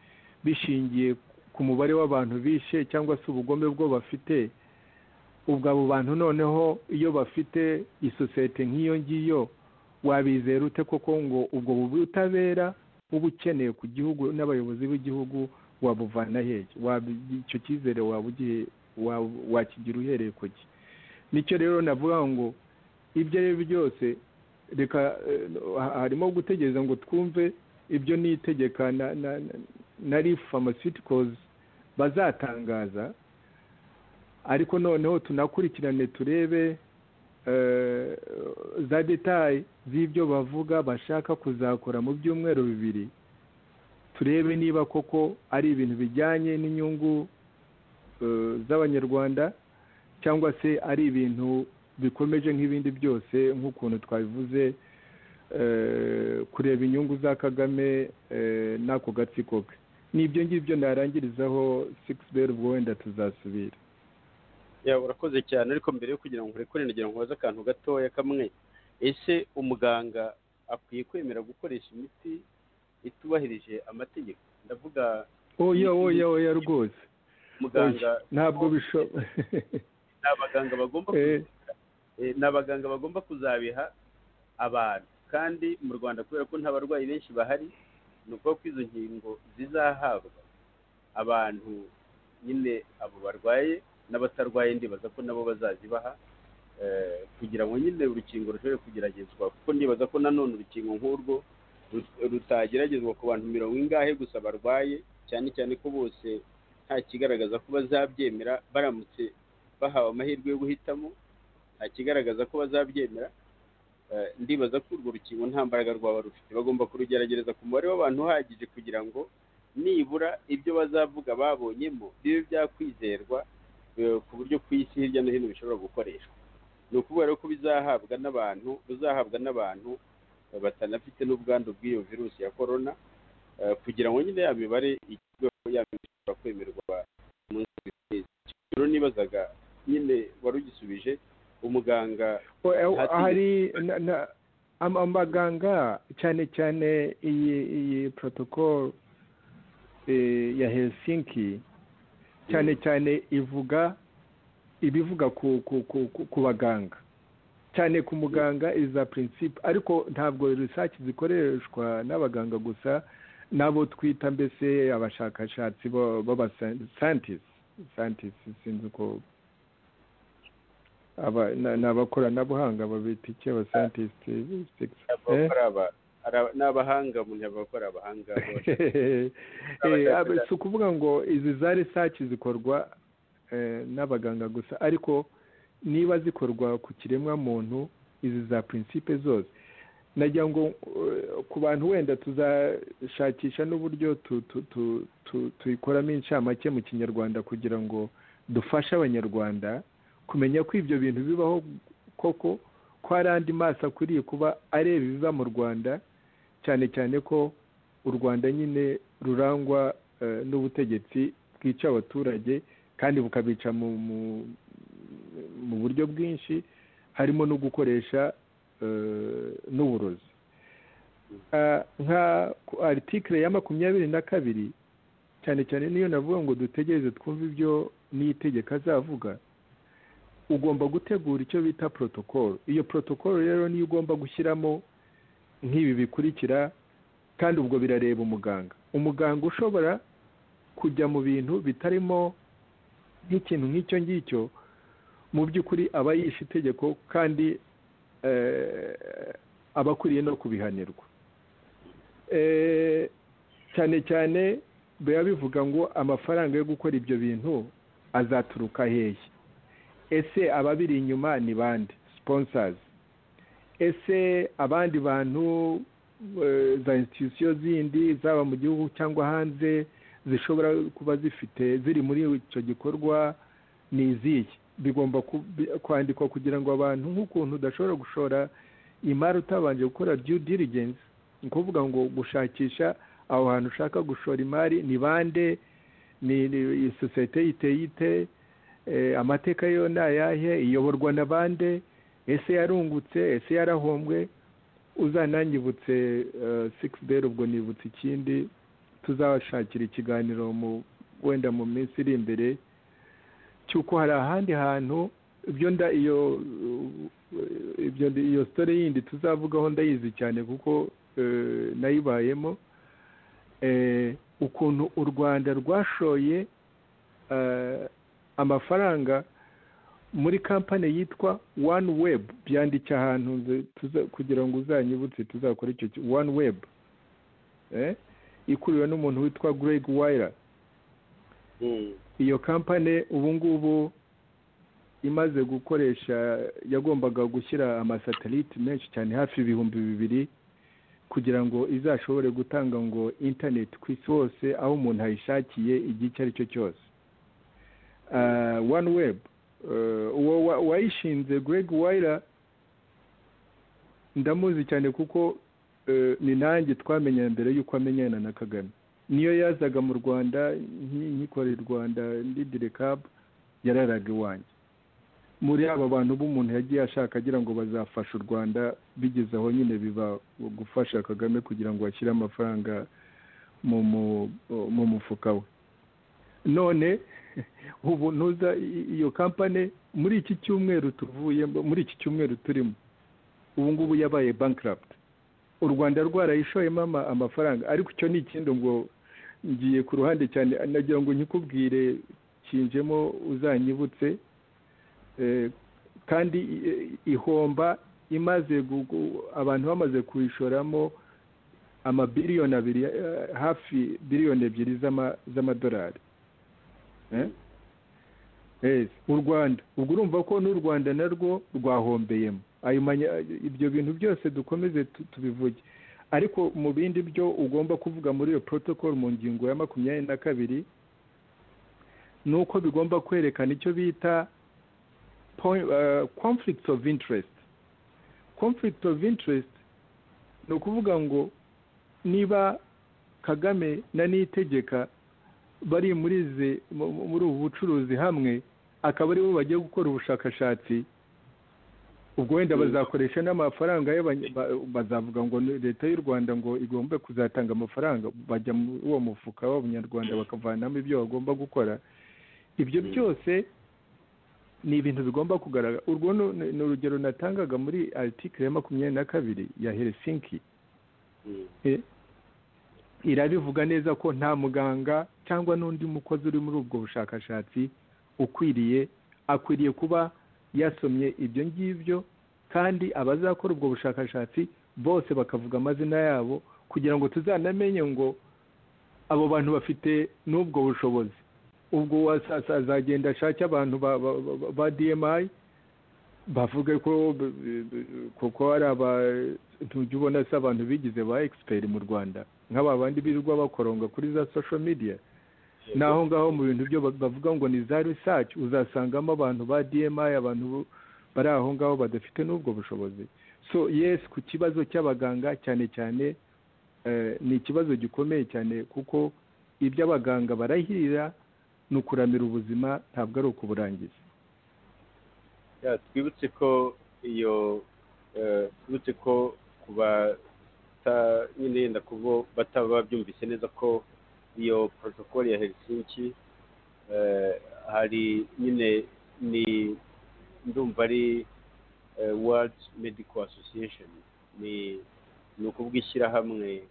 bishingiye ku mubare w'abantu bishe cyangwa se ubugome bwo bafite ubwo abo bantu noneho iyo bafite isosiyete nk'iyo ngiyo wabizera ute koko ngo ubwo bubutabera uba ukeneye ku gihugu n'abayobozi b'igihugu wabuvana hehe Wabi- icyo cyizere waba ugihe wa- wakigira uhereye ku gihe nicyo rero navuga ngo ibyo ari byo byose reka eh, ha- harimo gutegereza ngo twumve ibyo ni itegeka na na na- na rif pharmaceuticals bazatangaza ariko noneho tunakurikirane turebe eh, za detaye z'ibyo bavuga bashaka kuzakora mu byumweru bibiri turebe niba koko ari ibintu bijyanye n'inyungu eh, z'abanyarwanda cyangwa se ari ibintu bikomeje nk'ibindi byose nk'ukuntu twabivuze eh, kureba inyungu za kagame eh, n'ako gatsiko ke n'ibyo ngibyo narangirizaho sigisi beri ubwo wenda tuzasubira ya urakoze cyane ariko mbere yo kugira ngo urekure nagira ngo nkoze akantu gatoya kamwe ese umuganga akwiye kwemera gukoresha imiti itubahirije amategeko ndavuga oya oya oya rwose muganga Oya, ntabwo bishoboka ni abaganga bagomba Eh. kubiha. Eh, ni abaganga bagomba kuzabiha abantu kandi mu rwanda kubera ko nta barwayi benshi bahari ni ukuvuga ko izo nkingo zizahabwa abantu nyine abo barwaye n'abatarwaye ndibaza ko nabo bazazibaha eh, kugira ngo nyine urukingo rushobore kugeragezwa kuko ndibaza ko nanone urukingo nk'urwo ru- rutageragezwa ku bantu mirongo ingahe gusa barwaye cyane cyane ko bose nta kigaragaza ko bazabyemera baramutse bahawe amahirwe yo guhitamo nta kigaragaza ko bazabyemera Eh, ndibaza ko urwo rukingo nta mbaraga rwaba rufite bagomba kurugeragereza ku mubare w'abantu uhagije kugira ngo nibura ibyo bazavuga babonyemo bibe byakwizerwa eh, ku buryo ku isi hirya no hino bishobora gukoreshwa ni ukuvuga rero ko bizahabwa n'abantu bizahabwa n'abantu eh, batanafite n'ubwandu bw'iyo virusi ya korona eh, kugira ngo nyine ya mibare igerweho ya mibare ishobora kwemerwa mu nzego zigiye rero nibazaga nyine wari ugisubije umuganga Oya, Hati- hari na- na- am- amaganga cyane cyane iyi iyi protocol eh, ya helsinki cyane cyane ivuga ibivuga ku ku ku, ku, ku baganga cyane ku muganga iza principe ariko ntabwo research zikoreshwa n'abaganga gusa n'abo twita mbese abashakashatsi bo- b'aba scientists scientists sinzi uko aba ni ni abakoranabuhanga babita iki aba scientist eh? abakora aba ara- ni abahanga umuntu yavuga ko ari abahanga bose Eh, aba- si ukuvuga ngo izi za research zikorwa eh, n'abaganga gusa ariko niba zikorwa ku kiremwamuntu izi za principe zose nagira ngo ku bantu wenda tuzashakisha n'uburyo tuyikoramo inshamake mu kinyarwanda kugira ngo dufashe abanyarwanda kumenya ko ibyo bintu bibaho koko ko hari andi maso akwiriye kuba areba ibiva mu rwanda cyane cyane ko u rwanda nyine rurangwa n'ubutegetsi bwica abaturage kandi bukabica mu buryo bwinshi harimo no gukoresha n'uburozi nka aritikire ya makumyabiri na kabiri cyane cyane niyo navuga ngo dutegereze twumve ibyo n'itegeko azavuga ugomba gutegura icyo bita protokolo iyo protokolo rero niyo ugomba gushyiramo nk'ibi bikurikira kandi ubwo birareba umuganga umuganga ushobora kujya mu bintu bitarimo nk'ikintu nk'icyo ngicyo mu by'ukuri aba yishe itegeko kandi aba akwiriye no kubihanirwa cyane cyane biba bivuga ngo amafaranga yo gukora ibyo bintu azaturuka hehe ese ababiri inyuma ni bande siponsazi ese abandi bantu za institusiyo zindi zaba mu gihugu cyangwa hanze zishobora kuba zifite ziri muri icyo gikorwa ni izihe bigomba kwandikwa kugira ngo abantu nk'ukuntu udashobora gushora imari utabanje gukora due diligence ni ukuvuga ngo gushakisha aho hantu ushaka gushora imari ni bande ni sosiyete iteye ite amateka yo ni ayahe iyoborwa na bande ese yarungutse ese yarahombwe uzanangibutse sikisi deri ubwo nibutse ikindi tuzabashakira ikiganiro wenda mu minsi iri imbere cy'uko hari ahandi hantu ibyo nda iyo iyo sitore yindi tuzavugaho ndayizi cyane kuko nayibayemo ukuntu u rwanda rwashoye amafaranga muri kampani yitwa wani webu byanditse ahantu kugira ngo uzanyibutse tuzakore icyo wani webu ikuriwe n'umuntu witwa greg wayira iyo kampani ubu ngubu imaze gukoresha yagombaga gushyira amasatelite menshi cyane hafi ibihumbi bibiri kugira ngo izashobore gutanga ngo interineti ku isi hose aho umuntu ayishakiye igihe icyo ari cyo cyose wani webu uwayishinze greg wayira ndamuzi cyane kuko ni nanjye twamenya mbere y'uko amenyana na kagame niyo yazaga mu rwanda nkikore rwanda ndidirekabu yararaga iwanjye muri aba bantu b'umuntu yagiye ashaka agira ngo bazafashe u rwanda bigeze aho nyine biba gufasha kagame kugira ngo bashyire amafaranga mu mufuka we none ubu ntuza iyo kampani muri iki cyumweru tuvuyemo muri iki cyumweru turimo ubu ngubu yabaye bankirapute u rwanda rwarayishoyemo amafaranga ariko icyo ni ikindi ngo ngiye ku ruhande cyane nagira ngo nkikubwire kinjemo uzanyibutse kandi ihomba imaze abantu bamaze kuyishoramo amabiliyoni abiri hafi biliyoni ebyiri z'amadolari u rwanda ubwo urumva ko n'u rwanda narwo rwahombeyemo ibyo bintu byose dukomeze tubivuge ariko mu bindi byo ugomba kuvuga muri iyo protocol mu ngingo ya makumyabiri na kabiri ni uko bigomba kwerekana icyo bita conflict of interest conflict of interest ni ukuvuga ngo niba kagame na nitegeka bari muri ubu bucuruzi hamwe akaba aribo bagiye gukora ubushakashatsi ubwo wenda bazakoresha n'amafaranga bazavuga ngo leta y'u rwanda ngo igombe kuzatanga amafaranga bajya muri uwo mufuka w'abanyarwanda bakavanamo ibyo bagomba gukora ibyo byose ni ibintu bigomba kugaragara urwo ni urugero natangaga muri aritikire ya makumyabiri na kabiri ya herisinki irabivuga neza ko nta muganga cyangwa n'undi mukozi uri muri ubwo bushakashatsi ukwiriye akwiriye kuba yasomye ibyo ngibyo kandi abazakora ubwo bushakashatsi bose bakavuga amazina yabo kugira ngo tuzanamenye ngo abo bantu bafite n'ubwo bushobozi ubwo azagenda ashake abantu ba dmi bavuge ko b- b- b- kuko hari aba ntujya ubona se abantu bigize ba egisiperi mu rwanda nk'aba bandi birirwa bakoronga kuri za social media naho ngaho mu bintu byo ba- bavuga ngo ni za research uzasangamo abantu ba DMI abantu bo- bari aho ngaho badafite n'ubwo bushobozi so yes ku kibazo cy'abaganga cyane cyane eh, ni ikibazo gikomeye cyane kuko ibyo abaganga barahirira ni ukuramira ubuzima ntabwo ari ukuburangiza Ya, twibutse ko iyo eh, twibutse ko ku bata nyine yenda kubo bataba babyumvise neza ko iyo porotokoli ya Helsinki eh, hari nyine ni ndumva ari eh, World Medical Association ni ni ukuvuga ishyirahamwe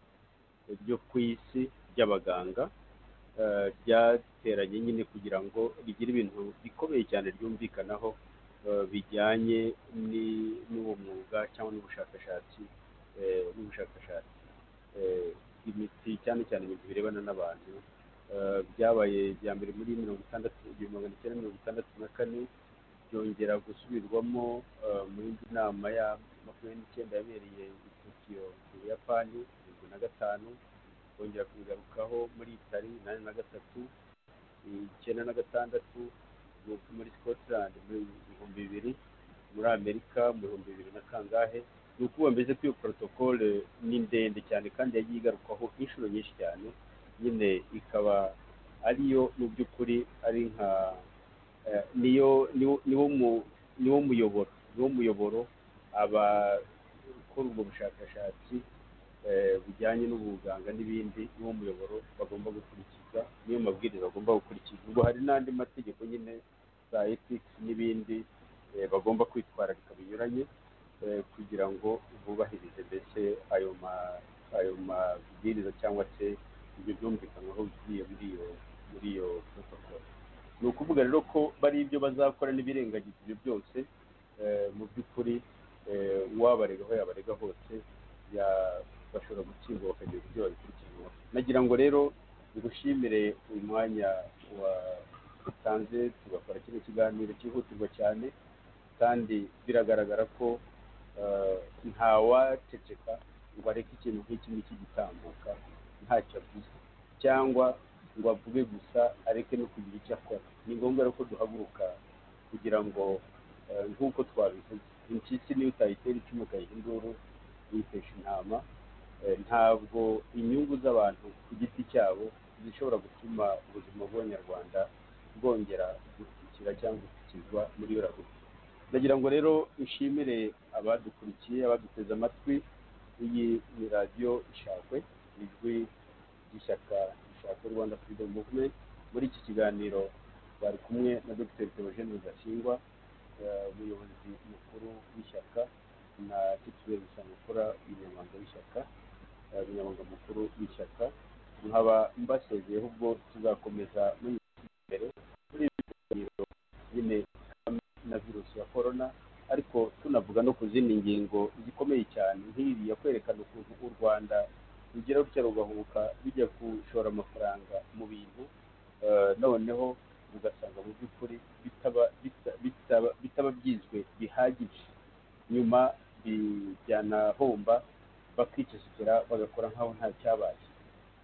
ryo ku isi ry'abaganga eh, ryateranye nyine kugira ngo rigire ibintu bikomeye cyane ryumvikanaho eh, bijyanye ni- n'uwo mwuga cyangwa n'ubushakashatsi eh, n'ubushakashatsi Eh, imiti cyane cyane ibintu birebana n'abantu eh, byabaye ibya mbere muri mirongo itandatu igihumbi magana icyenda mirongo itandatu na kane byongera gusubirwamo eh, mu yindi nama ya makumyabiri n'icyenda yabereye i tokiyo mu buyapani mirongo na gatanu bongera kubigarukaho muri itari inani na gatatu icyenda na gatandatu mu- muri scotland mu bihumbi bibiri muri amerika mu bihumbi bibiri na kangahe ni ukuvuga mbese ko iyo porotokole ni ndende cyane kandi yagiye igarukwaho inshuro nyinshi cyane nyine ikaba ariyo mu by'ukuri ari nka eh, niyo niwo- niwo mu- niwo muyoboro niwo muyoboro abakora ubwo bushakashatsi eh, bujyanye n'ubuganga n'ibindi niwo muyoboro bagomba gukurikiza niyo mabwiriza bagomba gukurikiza ubwo hari n'andi mategeko nyine za ethics n'ibindi eh, bagomba kwitwararika binyuranye eh, kugira ngo bubahirize mbese ayo ma- ayo mabwiriza cyangwa se ibyo byumvikanwaho bigiye muri iyo muri iyo protocol ni ukuvuga rero ko bari ibyo bazakora n'ibirengagiza ibyo byose eh, mu by'ukuri eh, uwabarega aho yabarega hose ya- bashobora gutsindwa bakagira ibyo babikurikirana nagira ngo rero ngushimire uyu mwanya watanze tugakora kino kiganiro cyihutirwa cyane kandi biragaragara ko eh, ntawaceceka ngo areke ikintu nk'iki ngiki gitambuka ntacyo avuze cyangwa ngo avuge gusa areke no kugira icyo akora ni ngombwa rero ko duhaguruka kugira ngo eh, nk'uko twabivuze impyisi niyo utayitera icumu ukayiha induru uyitesha intama Eh, ntabwo inyungu z'abantu ku giti cyabo zishobora gutuma ubuzima bw'abanyarwanda bwongera gutikira cyangwa gutikizwa muri iyo rabuze ndagira ngo rero nshimire abadukurikiye abaduteze amatwi iyi ni radiyo ishakwe ijwi ry'ishyaka rishaka rwanda freedom movement muri iki kiganiro bari kumwe na dr theogene rudasingwa eh, umuyobozi mukuru w'ishyaka na titulaire bisamukura umunyamabanga w'ishyaka eh, umunyamabanga mukuru w'ishyaka nkaba mbasezeyeho ubwo tuzakomeza imbere muri ibi biganiro nyine na virusi ya korona ariko tunavuga no ku zindi ngingo zikomeye cyane nk'iyi ya kwerekana ukuntu u rwanda rugira rutya rugahubuka bijya gushora amafaranga mu bintu eh, noneho ugasanga mu by'ukuri bitaba bita- bitaba bitaba byizwe bihagije nyuma bijyanahomba bakicecekera bagakora nk'aho nta cyabaye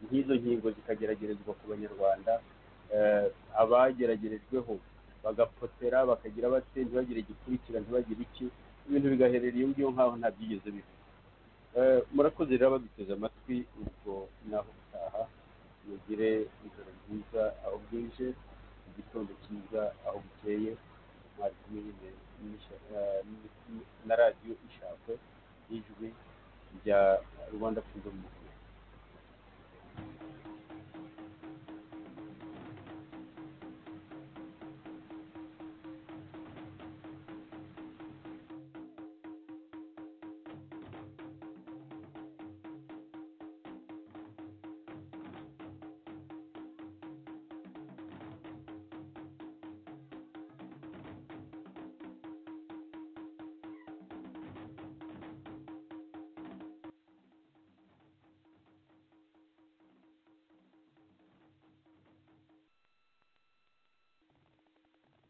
nk'izo nkingo zikageragerezwa ku banyarwanda eh, abageragerejweho bagapotera bakagira bate ntibagire igikurikira ntibagire iki ibintu bigaherera iyo ngiyo nk'aho nta byigeze biba Eh, murakoze rero baduteze amatwi ubwo naho gutaha mugire ijoro ryiza aho bwije igitondo cyiza aho bukeye mwari kumwe nyine n'isha- eh, n- na radiyo ishakwe ijwi rya rwanda freedom movement